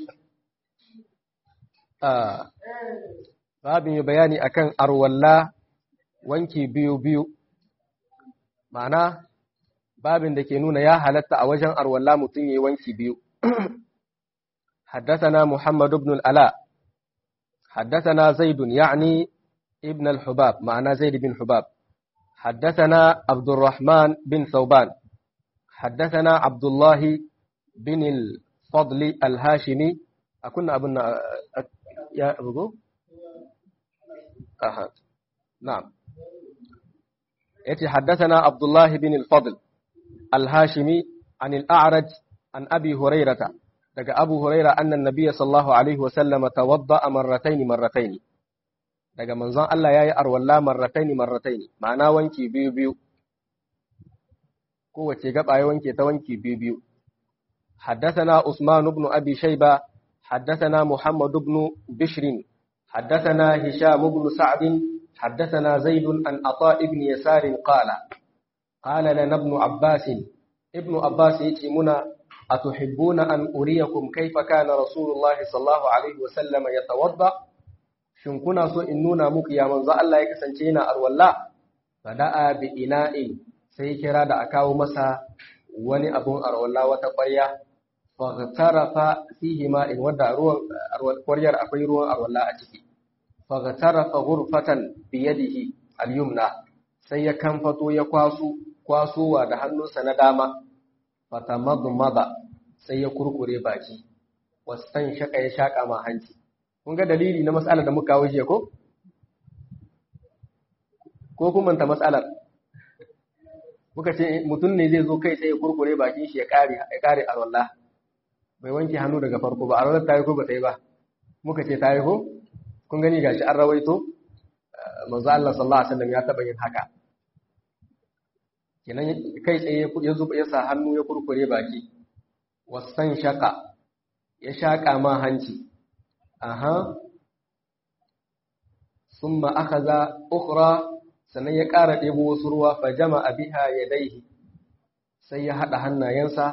babi mai bayani akan arwalla wanki biyu biyu ma'ana babin da ke nuna ya halatta a wajen arwalla mutum yayi wanki biyu حدثنا محمد بن الألاء حدثنا زيد يعني ابن الحباب معنى زيد بن حباب حدثنا عبد الرحمن بن ثوبان حدثنا عبد الله بن الفضل الهاشمي أكون أبنا يا أبو أها نعم يتي حدثنا عبد الله بن الفضل الهاشمي عن الأعرج عن أبي هريرة daga Abu Huraira annan Nabiyya sallallahu alaihi wasallam tawadda marrataini marrataini daga manzon Allah yayi arwalla marrataini marrataini ma'ana wanki biyu biyu kowace gaba ya wanke ta wanki biyu biyu حدثنا عثمان بن أبي شيبة حدثنا محمد بن بشر حدثنا هشام بن سعد حدثنا زيد عن عطاء بن يسار قال قال لنا ابن عباس ابن عباس يتمنا أتحبون أن أريكم كيف كان رسول الله صلى الله عليه وسلم يتوضأ shin kuna so in nuna muku ya manzo Allah ya kasance yana arwalla fada'a bi ina'in sai kira da a kawo masa wani abun arwalla wata ƙwarya faghtarafa fihi ma'in wadda ruwan ƙwaryar akwai ruwan arwalla a ciki faghtarafa ghurfatan bi yadihi al-yumna sai ya kamfato ya kwaso kwasowa da hannunsa na dama fatamadmada sai ya kurkure baki wastan shaka ya shaka ma hanci kun ga dalili na matsalar da muka kawo jiya ko ko kun manta matsalar muka ce mutum ne zai zo kai sai ya kurkure bakin shi ya kare ya kare alwala bai wanke hannu daga farko ba alwala ta yi ko ba ta yi ba muka ce ta yi ko kun gani gashi an rawaito manzo Allah sallallahu alaihi wasallam ya taba yin haka kenan kai tsaye ya zuba ya sa hannu ya kurkure baki wasan shaka ya shaka ma hanci aha summa akhadha ukhra sannan ya ƙara ɗebo wasu ruwa fa jama'a biha yadayhi sai ya hada hannayensa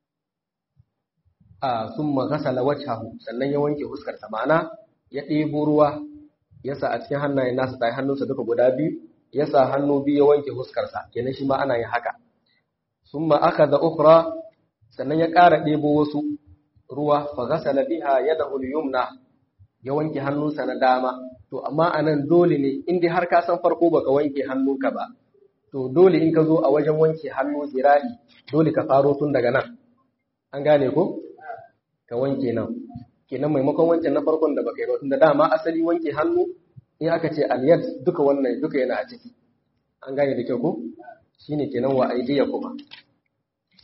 a summa ghasala wajhahu sannan ya wanke fuskar sa ma'ana ya ɗebo ruwa ya sa a cikin hannayen nasa tayi hannunsa duka guda biyu ya sa hannu biyu ya wanke huskarsa kenan shi ma ana yin haka summa akhadha ukhra sannan ya ƙara ɗebo wasu ruwa fa ghasala biha yadahu al-yumna ya wanke hannunsa na dama to amma anan dole ne in dai har ka san farko baka wanke hannunka ba to dole in ka zo a wajen wanke hannu zira'i dole ka faro tun daga nan an gane ko ka wanke nan kenan maimakon wancan na farkon da baka yi ba tunda dama asali wanke hannu in aka ce aliyad duka wannan duka yana a ciki an gane da kyau ko shine kenan wa aidiya kuma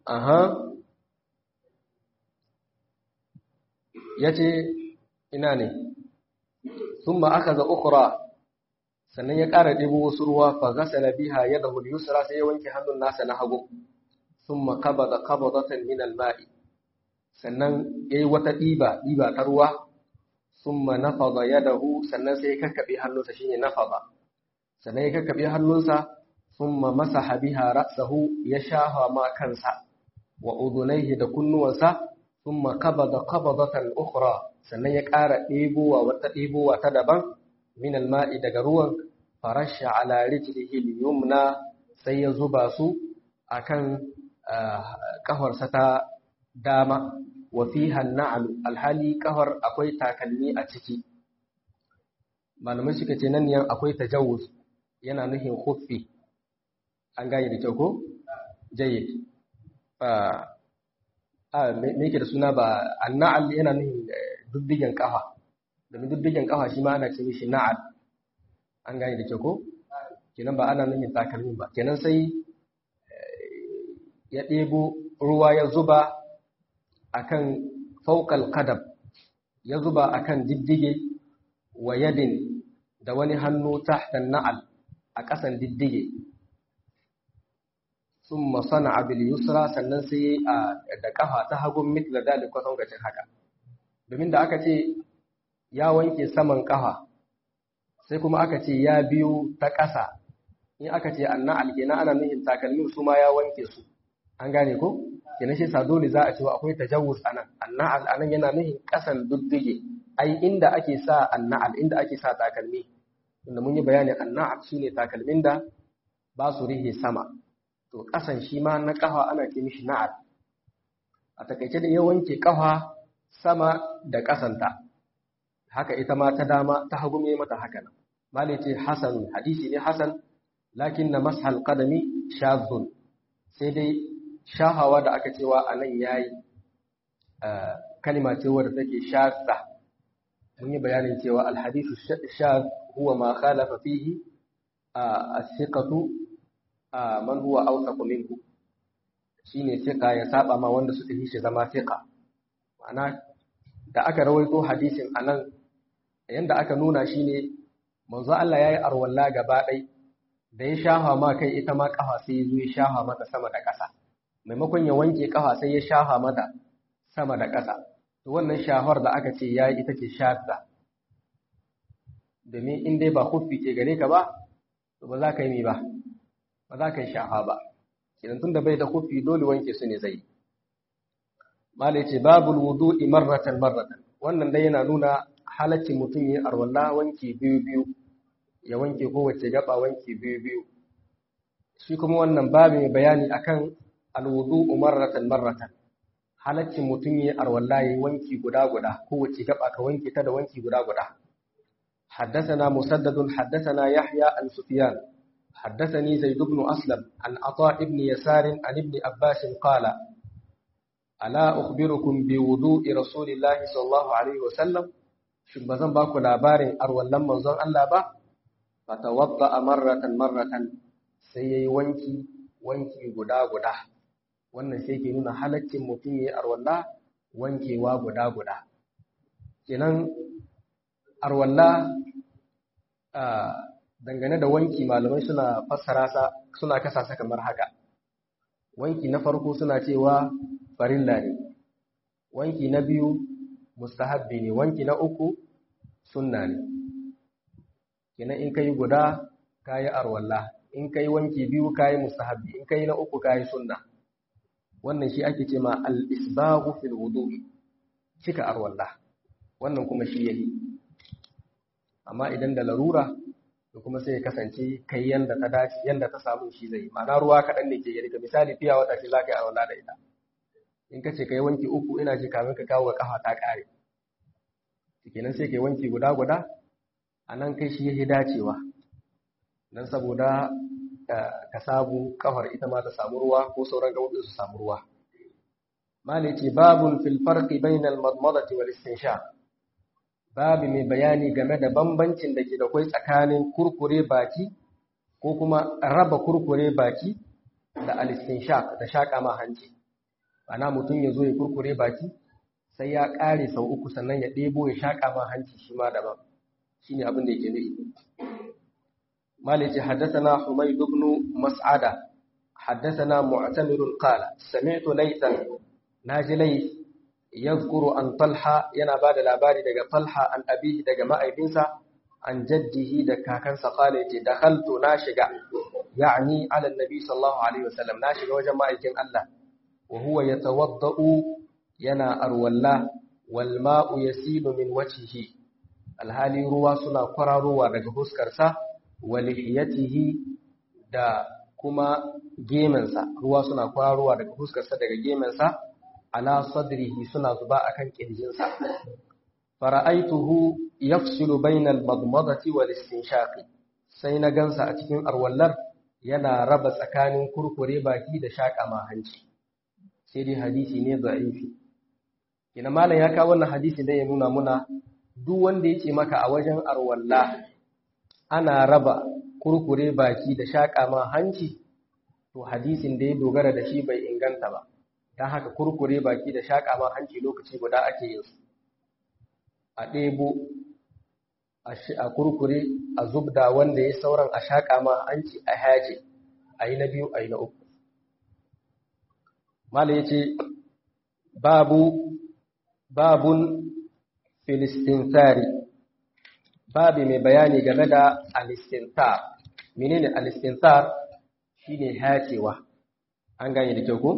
aha yace ina ne thumma akhadha ukhra sannan ya ƙara ɗebo wasu ruwa fa ghasala biha yadahu al-yusra sai ya wanke hannun nasa na hagu thumma qabada qabdatan min al-ma'i sannan yayi wata ɗiba ɗiba ta ruwa thumma nafada yadahu sannan sai ya kakkabe hannunsa shine nafada sannan ya kakkabe hannunsa thumma masaha biha ra'sahu ya shafa ma kansa wa udunaihi da kunnuwansa thumma qabada qabdatan ukhra sannan ya ƙara ɗebowa wata ɗebowa ta daban min alma'i daga ruwan farasha ala rijlihi al-yumna sai ya zuba su akan kafarsa ta dama wa fiha an alhali kafar akwai takalmi a ciki malamai suka ce nan ne akwai tajawuz yana nufin khuffi an gane da kyau ko jayyid a me yake da suna ba annal yana nufin duddigen kafa domin duddigen kafa shi ma ana ce mishi na'al an gane da kyau ko kenan ba ana nufin takalmin ba kenan sai ya ɗebo ruwa ya zuba akan faukal kadab ya zuba akan diddige wa yadin da wani hannu tahtan na'al a ƙasan diddige summa sana'a bil yusra sannan sai da kafa ta hagun mitla dalik kwasan gacin haka domin da aka ce ya wanke saman kafa sai kuma aka ce ya biyu ta ƙasa in aka ce anna alkena ana nuhin takalmin su ma ya wanke su an gane ko kenan shi sa dole za a cewa akwai tajawuz anan anna anan yana nuhin ƙasan duddige ai inda ake sa anna inda ake sa takalmi inda mun yi bayani anna shine takalmin da ba su rihe sama to ƙasan shi ma na ƙafa ana ce mishi na'al a takaice da ya wanke ƙafa sama da ƙasanta haka ita ma ta dama ta hagu mai mata haka nan mali ce hasan hadisi ne hasan lakin na mashal qadami shazun sai dai shahawa da aka cewa a nan yayi kalima ce wadda take shazza mun yi bayanin cewa alhadisu shaz huwa ma khalafa fihi as-siqatu man huwa awsaqu minhu shine siqa ya saba ma wanda suka yi shi zama siqa ma'ana da aka rawaito hadisin anan yanda aka nuna shine manzo Allah yayi arwalla gaba ɗai da ya shafa ma kai ita ma kafa sai ya zo ya shafa mata sama da ƙasa maimakon ya wanke kafa sai ya shafa mata sama da ƙasa to wannan shafar da aka ce yayi ita ce shadda domin in dai ba huffi ke gare ka ba to ba za ka yi mi ba ba za ka yi shafa ba idan tunda bai da huffi dole wanke su ne zai malai ce babul wudu'i marratan marratan wannan dai yana nuna halaccin mutum yin arwalla wanki biyu biyu ya wanke kowace gaba wanki biyu biyu shi kuma wannan babu mai bayani akan alwudu'u marratan marratan halaccin mutum yin arwalla yayin wanki guda guda kowace gaba ka wanke ta da wanki guda guda حدثنا مسدد حدثنا يحيى عن سفيان حدثني زيد بن أسلم عن عطاء بن يسار عن ابن عباس قال ألا أخبركم بوضوء رسول الله صلى الله عليه وسلم shin ba zan ba ku labarin arwallon manzon Allah ba fatawadda marratan marratan sai yayi wanki wanki guda guda wannan sai ke nuna halaccin mutum yayi arwalla wankewa guda guda kenan arwalla dangane da wanki malamai suna fassara sa suna kasa sa kamar haka wanki na farko suna cewa farilla ne wanki na biyu mustahabbi ne wanki na uku sunna ne kenan in kai guda kayi arwalla in kai wanki biyu kayi mustahabbi in kai na uku kayi sunna wannan shi ake ce ma al-isbaghu fil wudu'i cika arwalla wannan kuma shi yayi amma idan da larura to kuma sai ya kasance kai yanda ta dace yanda ta samu shi zai ma'ana ruwa kaɗan ne ke gari ka misali fiya wata ce za ka yi arwalla da ita in ka ce ka yi wanki uku ina ji kamin ka kawo kafa ta ƙare kenan sai ka yi wanki guda guda a nan kai shi ya dacewa don saboda ka samu kafar ita ma ta samu ruwa ko sauran gaɓoɓi su samu ruwa mali ce babun fil farqi bainal madmadati wal istinshaq babu mai bayani game da bambancin da ke da kwai tsakanin kurkure baki ko kuma raba kurkure baki da al istinshaq da shaka ma hanci ana mutum ya zo ya kurkure baki sai ya ƙare sau uku sannan ya ɗebo ya shaƙa ma hanci shi ma daban shi ne abin da yake nufi malice haddasana humaid ibn mas'ada haddasana mu'tamirun qala sami'tu laytan naji lay yadhkuru an talha yana bada labari daga talha an abihi daga ma'aifinsa an jaddihi da kakansa qala yace dakhaltu na shiga yani ala annabi sallallahu alaihi wasallam na shiga wajen ma'aikin Allah wa huwa yatawaddau yana arwalla wal ma'u yasilu min wajhihi alhali ruwa suna kwararowa daga huskarsa wa lihiyatihi da kuma gemensa ruwa suna kwararowa daga huskarsa daga gemensa ala sadrihi suna zuba akan kirjinsa fara'aituhu yafsilu bainal madmadati wal istinshaqi sai na gansa a cikin arwallar yana raba tsakanin kurkure baki da shaƙa ma hanci sai dai hadisi ne da'ifi ina malam ya kawo wannan hadisi da ya nuna muna duk wanda yake maka a wajen arwalla ana raba kurkure baki da shaƙa ma hanci to hadisin da ya dogara da shi bai inganta ba don haka kurkure baki da shaƙa ma hanci lokaci guda ake yin su a ɗebo a kurkure a zubda wanda ya sauran a shaƙa ma hanci a hace a yi na biyu a yi na uku mala ya ce babu babun filistintari babi mai bayani game da alistintar menene alistintar shine hacewa an gane da kyau ko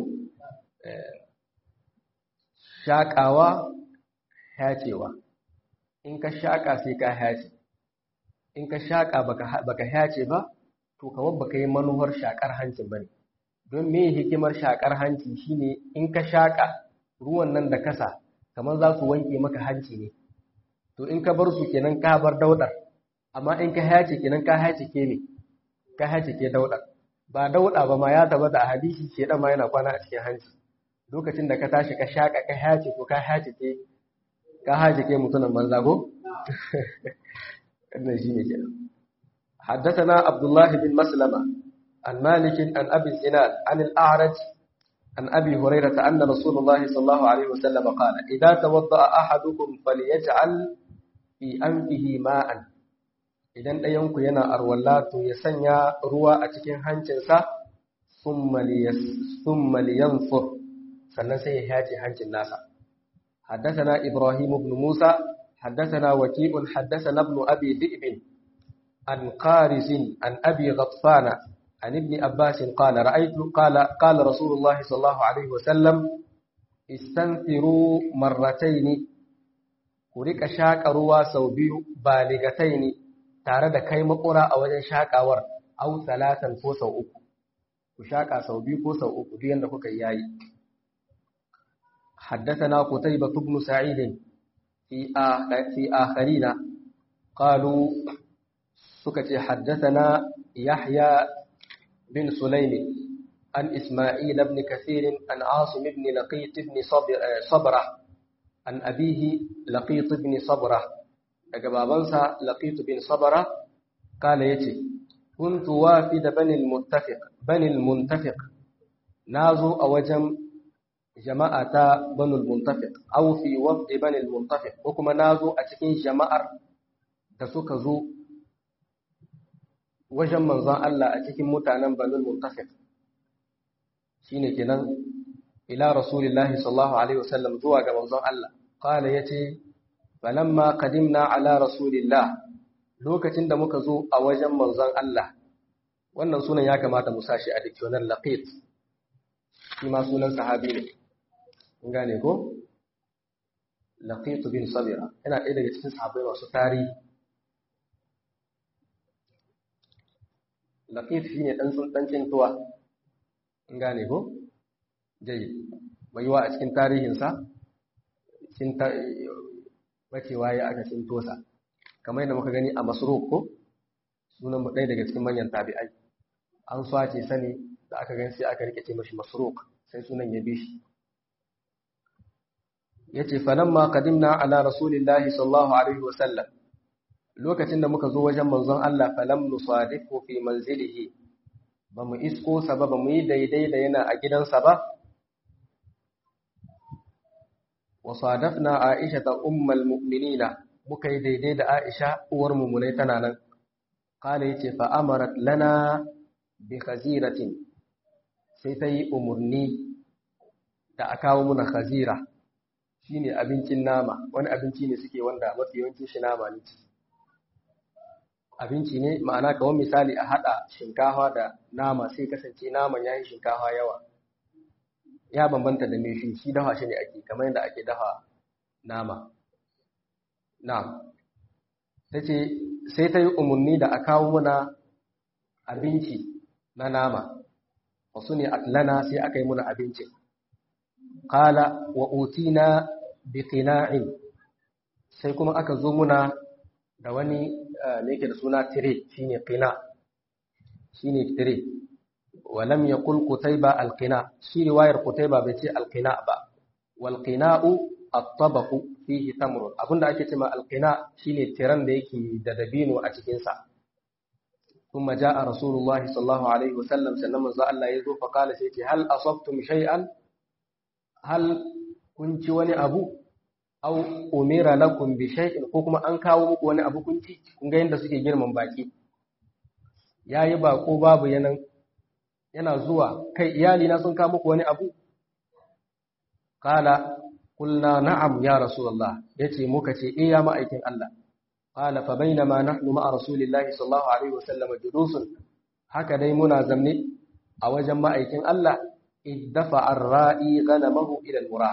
shaƙawa hacewa in ka shaƙa sai ka hace in ka shaƙa baka hace ba to kawai baka yi manuwar shaƙar hancin bane don me hikimar shaƙar hanci shine in ka shaƙa ruwan nan da kasa kamar za su wanke maka hanci ne to in ka bar su kenan ka bar daudar amma in ka hace kenan ka hace ke ne ka hace ke daudar ba dauda ba ma ya tabbata a hadisi ke dan ma yana kwana a cikin hanci lokacin da ka tashi ka shaka ka hace ko ka hace ke ka hace ke mutunan banza ko wannan shine kenan حدثنا عبد الله بن مسلمة عن مالك عن أبي الزناد عن الأعرج عن أبي هريرة أن رسول الله صلى الله عليه وسلم قال إذا توضأ أحدكم فليجعل في أنفه ماء idan ɗayanku yana arwalla to ya sanya ruwa a cikin hancinsa summa liyanfur sannan sai ya hace hancin nasa حدثنا إبراهيم بن موسى حدثنا وكيء حدثنا ابن أبي ذئب عن قارز عن أبي غطفان عن ابن عباس قال رأيت قال قال رسول الله صلى الله عليه وسلم استنثروا مرتين ورك شاك روا سوبيو بالغتين tare da kai makura a wajen shakawar au salatan ko sau uku ku shaka sau biyu ko sau uku duk yanda kuka yayi حدثنا قتيبة بن سعيد في في آخرين قالوا سكت حدثنا يحيى بن سليم عن إسماعيل بن كثير عن عاصم بن لقيط بن صبرة عن أبيه لقيط بن صبرة أجبابنسا لقيط بن صبرة قال يتي كنت وافد بني المتفق بني المنتفق نازو أوجم جماعة بني المنتفق أو في وفد بني المنتفق وكما نازو أتكين جماعة تسوك زو wajen manzon Allah a cikin mutanen Banul Muntafiq shine kenan ila Rasulillahi sallallahu alaihi wasallam zuwa ga manzon Allah qala yace falamma qadimna ala Rasulillah lokacin da muka zo a wajen manzon Allah wannan sunan ya kamata mu sashi a dictionary laqit shi ma sunan sahabi ne kun gane ko laqit bin sabira yana ɗaya daga cikin sahabbai masu tarihi laƙif shi ne ɗan tsintuwa in gane ko? jai mai yiwa a cikin tarihinsa bacewa ya aka tsintosa kamar yadda muka gani a masruk ko sunan ɗaya daga cikin manyan tabi'ai an swace sani da aka gani sai aka rike ce mashi masruk sai sunan ya bi shi ya ce falamma qadimna ala rasulillahi sallallahu alaihi wasallam lokacin da muka zo wajen manzon Allah falam nusadifu fi manzilihi ba mu isko sa ba ba mu yi daidai da yana a gidansa ba wa sadafna aisha ta ummal mu'minina muka yi daidai da aisha uwar mummunai tana nan kala yace fa amarat lana bi khaziratin sai ta yi umarni da a kawo muna khazira shine abincin nama wani abinci ne suke wanda mafi yawancin shi nama ne abinci ne ma'ana kawai misali a haɗa shinkafa da nama sai kasance naman ya yi shinkafa yawa ya bambanta da mai shi shi dafa shi ne ake kamar yadda ake dafa nama na ta ce sai ta yi umarni da a kawo muna abinci na nama wasu ne atlana sai aka yi muna abinci kala wa utina bi qina'in sai kuma aka zo muna da wani ne yake da suna tire shine qina shine tire walam yaqul qutayba alqina shi riwayar qutayba bai ce alqina ba wal qina'u at-tabaqu fihi tamrun abinda ake cewa alqina shine tiran da yake da dabino a cikin sa kuma jaa rasulullahi sallallahu alaihi wasallam sannan manzo Allah ya zo fa kala sai ce hal asabtum shay'an hal kun ci wani abu aw umira lakum bi shay'in ko kuma an kawo muku wani abu kun ci kun ga yanda suke girman baki yayi bako babu yanan yana zuwa kai iyali na sun kawo muku wani abu qala qulna na'am ya rasulullah yace muka ce eh ya ma'aikin Allah qala fa bainama nahnu ma'a rasulillahi sallallahu alaihi wasallam julusun haka dai muna zamne a wajen ma'aikin Allah iddafa ar-ra'i ghanamahu ila al-murah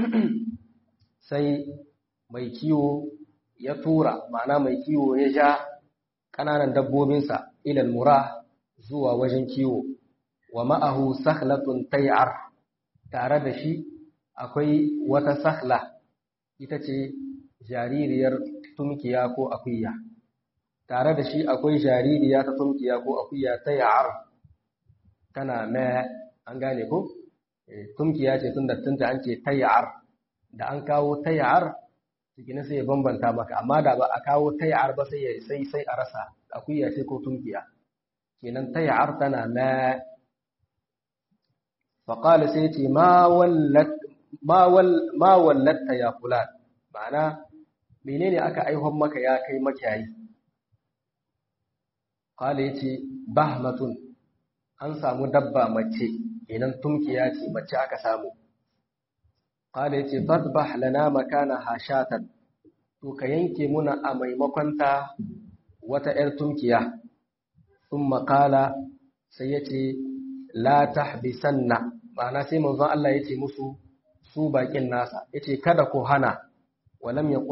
sai mai kiwo ya tura ma'ana mai kiwo ya ja ƙananan dabbobinsa ilal mura zuwa wajen kiwo wa ma'ahu sakhlatun tay'ar tare da shi akwai wata sakhla ita ce jaririyar tumkiya ko akuya tare da shi akwai jaririya ta tumkiya ko akuya tay'ar tana mai an gane ko tumkiya ce tun da tunta an ce tay'ar da an kawo tayar cikin sai ya bambanta maka amma da ba a kawo tayar ba sai sai sai a rasa akuya ce ko tunkiya kenan tayar tana ma faqala sai ce ma wallat ma wal ma wallatta ya fulan ma'ana menene aka aihon maka ya kai makiyayi qala yace bahmatun an samu dabba mace kenan tunkiya ce mace aka samu Kala ya ce, Fadbah lana makana hashatan, to ka yanke muna a maimakon ta wata ‘yar tunkiya, sun makala sai ya ce, La tahbisanna, ma'ana sai manzon Allah ya ce musu su baƙin nasa, ya ce, Kada ku hana, walam ya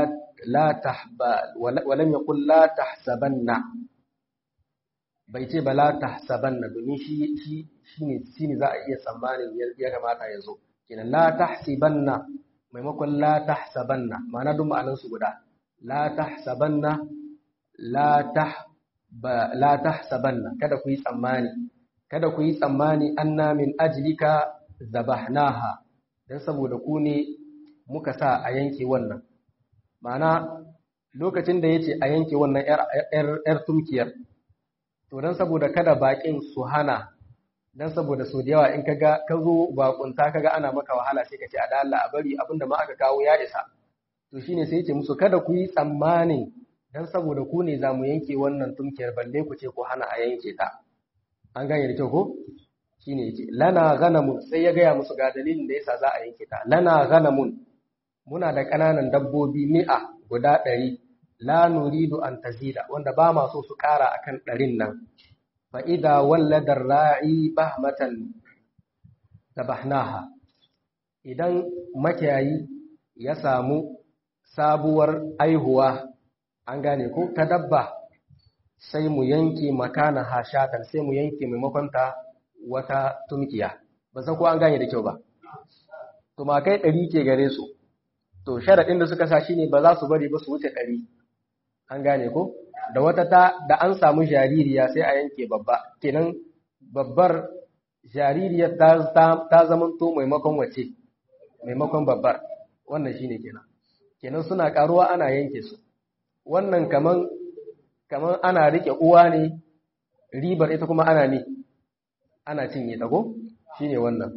ƙun la tahsabanna, bai ce ba la tahsabanna domin shi ne za a iya tsammanin ya kamata ya zo. kenan la tahsibanna maimakon la tahsabanna ma'ana duk ma'anan su guda la tahsabanna la tah ba la tahsabanna kada ku yi tsammani kada ku yi tsammani anna min ajlika zabahnaha dan saboda ku ne muka sa a yanke wannan ma'ana lokacin da yace a yanke wannan yar yar tumkiyar to dan saboda kada bakin su hana dan saboda so da yawa in kaga ka zo bakunta kaga ana maka wahala sai ka ce a da Allah a bari abinda ma aka kawo ya isa to shine sai yace musu kada ku yi tsammani dan saboda ku ne zamu yanke wannan tumkiyar balle ku ce ku hana a yanke ta an gane da kyau ko shine yace lana ghanamun sai ya gaya musu ga dalilin da yasa za a yanke ta lana ghanamun muna da kananan dabbobi mi'a guda ɗari la nuridu an tazida wanda ba ma so su ƙara akan ɗarin nan فإذا ولد الراعي بهمة ذبحناها idan makiyayi ya samu sabuwar aihuwa an gane ko ta dabba sai mu yanke makana hashatan sai mu yanke maimakon ta wata tumkiya ba san ko an gane da kyau ba tumakai ɗari ke gare su to sharaɗin da suka sa shine ba za su bari ba su wuce ɗari an gane ko da wata ta da an samu jaririya sai a yanke babba kenan babbar jaririyar ta ta zamanto maimakon wace maimakon babbar wannan shine kenan kenan suna karuwa ana yanke su wannan kaman kaman ana rike uwa ne ribar ita kuma ana ne ana cinye ta ko shine wannan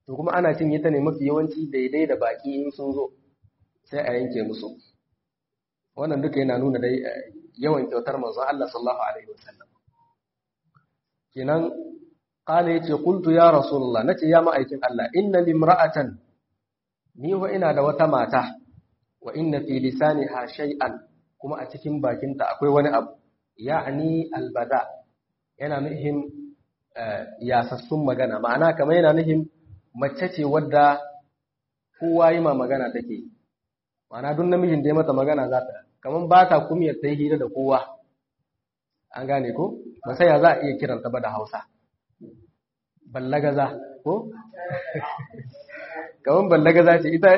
to kuma ana cinye ta ne mafi yawanci daidai da baki in sun zo sai a yanke musu wannan duka yana nuna dai yawan kyautar manzon Allah sallallahu alaihi wasallam kenan qala yace qultu ya rasulullah nace ya ma'aikin Allah inna limra'atan ni wa ina da wata mata wa inna fi lisaniha shay'an kuma a cikin bakinta akwai wani abu ya'ni albada yana nufin yasassun magana ma'ana kamar yana nufin mace ce wadda kowa yi ma magana take ma'ana duk namijin da ya mata magana za ta kamar ba ta kumiyar ta yi hira da kowa an gane ko ba sai ya za a iya kiranta ba da hausa ballagaza ko kamar ballagaza ce ita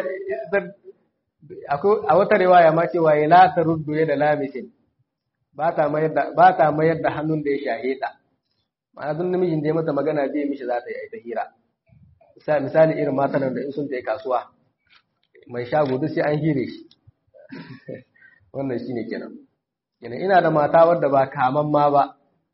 a wata riwaya ma cewa ya la ta ruddu ya da lamisin ba ta mayar da hannun da ya shahe ta ma'ana duk namijin da ya mata magana bai mishi za ta yi ta hira misali irin matan da in sun je kasuwa mai shago duk sai an hire shi wannan shine kenan kenan ina da mata wadda ba kaman ma ba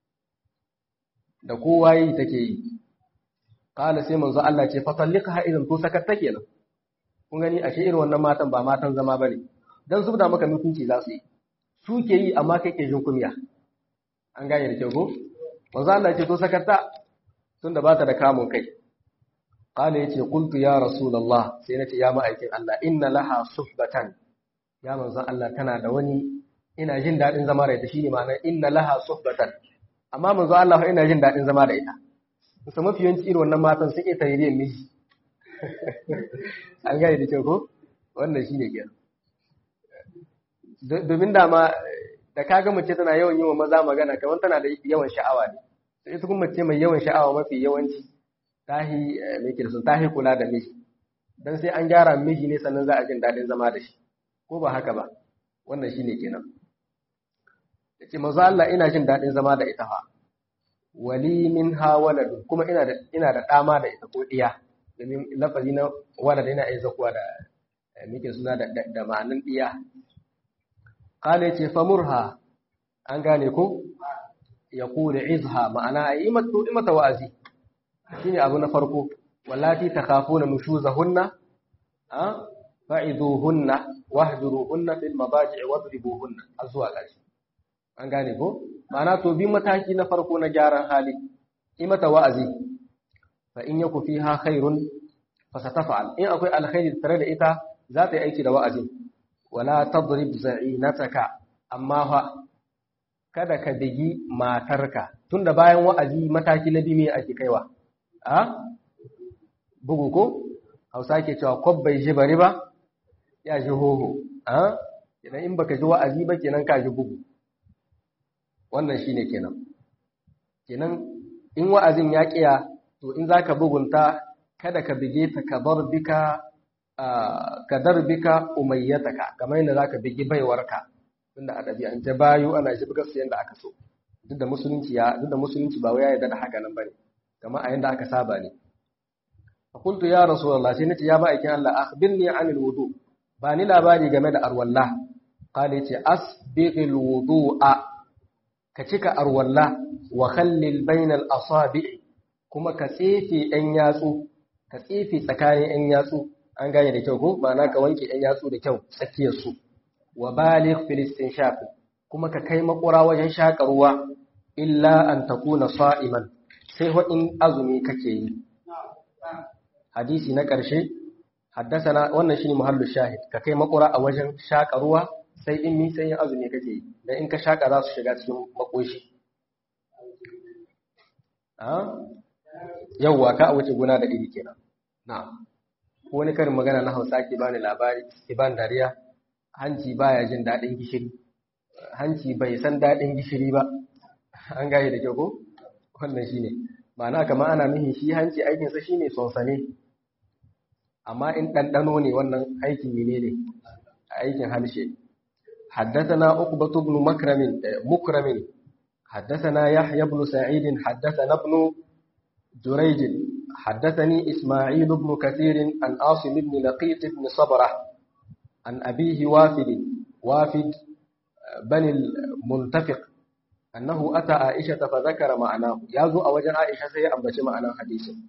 da kowa yi take yi kala sai manzo Allah ce fatalliqha idan to sakatta kenan kun gani ashe irin wannan matan ba matan zama bane dan zubda maka mutunci za su yi su ke yi amma kai ke jin kumiya an gane da kyau ko manzo Allah ce to sakatta tunda ba ta da kamun kai qala yace qultu ya rasulullah sai nace ya ma'aikin Allah inna laha suhbatan ya manzo Allah tana da wani ina jin dadin zama da ita shine ma'anar inna laha suhbatan amma manzo Allah ina jin dadin zama da ita kusa mafi yawanci irin wannan matan sun iya tarihin miji an gane da kyau ko wannan shine kenan domin dama da kaga mace tana yawan yi wa maza magana kamar tana da yawan sha'awa ne sai ita kuma mace mai yawan sha'awa mafi yawanci tahi mai kirsun tahi kula da miji dan sai an gyara miji ne sannan za a jin daɗin zama da shi ko ba haka ba wannan shine kenan yace manzo Allah ina jin daɗin zama da ita fa wali minha waladun kuma ina da ina da dama da ita ko diya domin lafazi na walad yana iya zakuwa da muke suna da da ma'anin diya kala yace famurha an gane ko ya kula izha ma'ana yi mata wa'azi shine abu na farko wallati takhafuna nushuzahunna ha fa'iduhunna wahjuruhunna fil madaji'i wadribuhunna azwa kashi an gane ko ma'ana to bi mataki na farko na gyaran hali yi mata wa'azi fa in yaku fiha khairun fa satafa'al in akwai alkhairi tare da ita za ta yi aiki da wa'azin wala tadrib za'inataka amma fa kada ka bigi matarka tunda bayan wa'azi mataki na biyu me ake kaiwa a bugu ko Hausa ke cewa kwabbai ji bari ba ya ji hoho a idan in baka ji wa'azi ba kenan ka ji bugu wannan shine kenan kenan in wa'azin ya kiya to in zaka bugunta kada ka bige ta ka bika ka darbika umayyataka kamar yadda zaka bigi baiwarka tunda a ɗabi'ance bayu ana shi buga su yanda aka so duk da musulunci ya duk da musulunci ba wai ya yarda da haka nan bane kamar a yanda aka saba ne fa qultu ya rasulullah sai nace ya ma'aikin Allah akhbirni anil wudu ba ni labari game da arwalla qala yace asbighil wudu'a ka cika arwalla wa khallil bainal asabi' kuma ka tsefe ɗan yatsu ka tsefe tsakanin ɗan yatsu an gane da kyau ko ma'ana ka wanke ɗan yatsu da kyau tsakiyar su wa baligh filistin shafi kuma ka kai makura wajen shaƙa ruwa illa an takuna sa'iman sai in azumi kake yi hadisi na ƙarshe haddasana wannan shine muhallu shahid ka kai makura a wajen shaƙa ruwa sai in mi sai yin azumi kake yi dan in ka shaƙa za su shiga cikin makoshi yawwa ka a wuce gona da iri kenan na'am wani karin magana na Hausa ke bani labari ke bani dariya hanci baya jin daɗin gishiri hanci bai san daɗin gishiri ba an gaye da kyau ko wannan shine ma'ana kamar ana nuhin shi hanci aikinsa shine sonsane amma in ɗanɗano ne wannan aikin mene ne aikin harshe حدثنا عقبة بن مكرم مكرم حدثنا يحيى بن سعيد حدثنا ابن جريج حدثني إسماعيل بن كثير عن عاصم بن لقيط بن صبرة عن أبيه وافد وافد بني المنتفق أنه أتى عائشة فذكر معناه يازو أوجن عائشة سيئا بش معنى حديث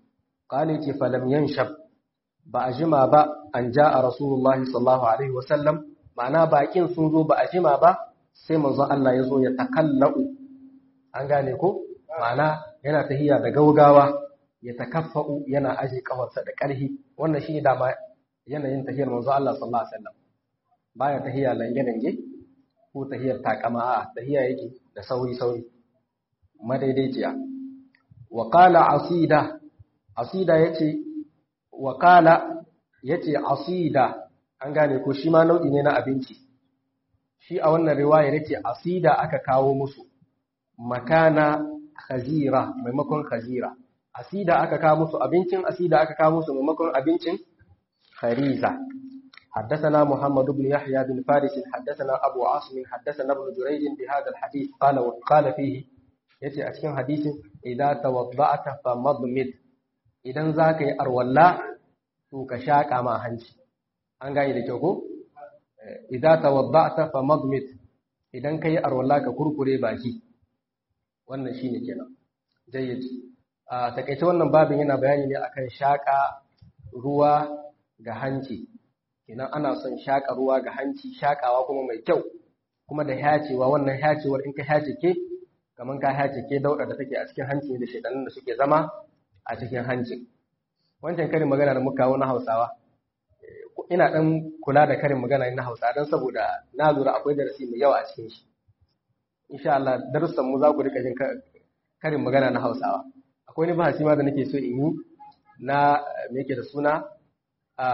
qali ce falam yanshab ba a jima ba an ja'a rasulullahi sallallahu alaihi wasallam ma'ana bakin sun zo ba a jima ba sai manzon Allah ya zo ya takallau an gane ko ma'ana yana tahiya da gaugawa ya takaffa'u yana aje kafarsa da ƙarfi wannan shi dama yanayin tahiyar manzon Allah sallallahu alaihi wasallam baya tahiya lange-lange ko tahiyar takama a tahiya yake da sauri-sauri madaidaiciya wa qala asida asida yace wa qala yace asida an gane ko shi ma nau'i ne na abinci shi a wannan riwaya yace asida aka kawo musu makana khazira maimakon khazira asida aka kawo musu abincin asida aka kawo musu maimakon abincin khariza حدثنا محمد بن يحيى بن فارس حدثنا أبو عاصم حدثنا ابن جريج بهذا الحديث قال وقال فيه يتي أشكين حديث إذا توضعت فمضمد إذا ذاك أرولا توكشاك ما هنش an gane da kyau ko idza tawadda'ta famadmit idan kai arwalla ka kurkure baki wannan shine kenan jayyid a takeice wannan babin yana bayani ne akan shaka ruwa ga hanci kenan ana son shaka ruwa ga hanci shakawa kuma mai kyau kuma da hacewa wannan hacewar in ka hace ke kaman ka hace ke dauda da take a cikin hanci da shedanin da suke zama a cikin hancin wancan karin magana da muka kawo na Hausawa ina dan kula da karin magana na Hausa dan saboda na lura akwai darasi mai yawa a cikin shi insha Allah darussan mu za ku rika jin karin magana na Hausawa akwai ni bahasi ma da nake so in yi na me yake da suna a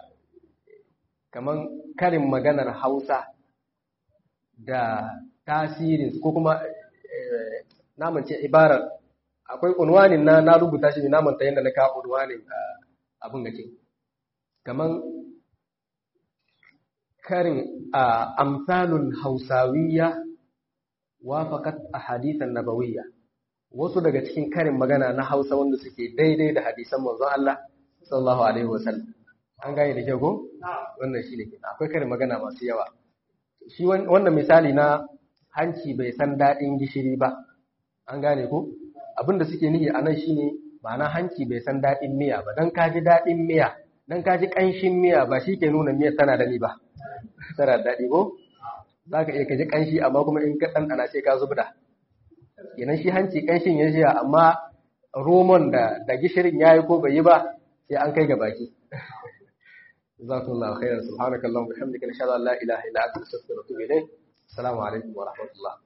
kaman karin maganar Hausa da tasirin ko kuma namance ibarar akwai unwanin na na rubuta shi ne namanta yadda na kawo unwanin abin gake kaman karin a amsalun hausawiyya wafaqat ahadithan nabawiyya wasu daga cikin karin magana na Hausa wanda suke daidai da hadisan manzon Allah sallallahu alaihi wasallam an gane da kyau ko wannan shine kenan akwai karin magana masu yawa shi wannan misali na hanci bai san dadin gishiri ba an gane ko abinda suke nihi anan shine ma'ana hanci bai san dadin miya ba dan kaji dadin miya dan kaji kanshin miya ba shi ke nuna miya tana da ni ba tana daɗi ko za ka iya kaji ƙanshi amma kuma in ka ɗanɗana sai ka zubda kenan shi hanci ƙanshin ya jiya amma romon da da gishirin ya yi ko bai yi ba sai an kai ga baki jazakumullahu khairan subhanakallahumma wa bihamdika nashhadu an la ilaha illa anta astaghfiruka wa atubu ilayk assalamu alaikum wa rahmatullah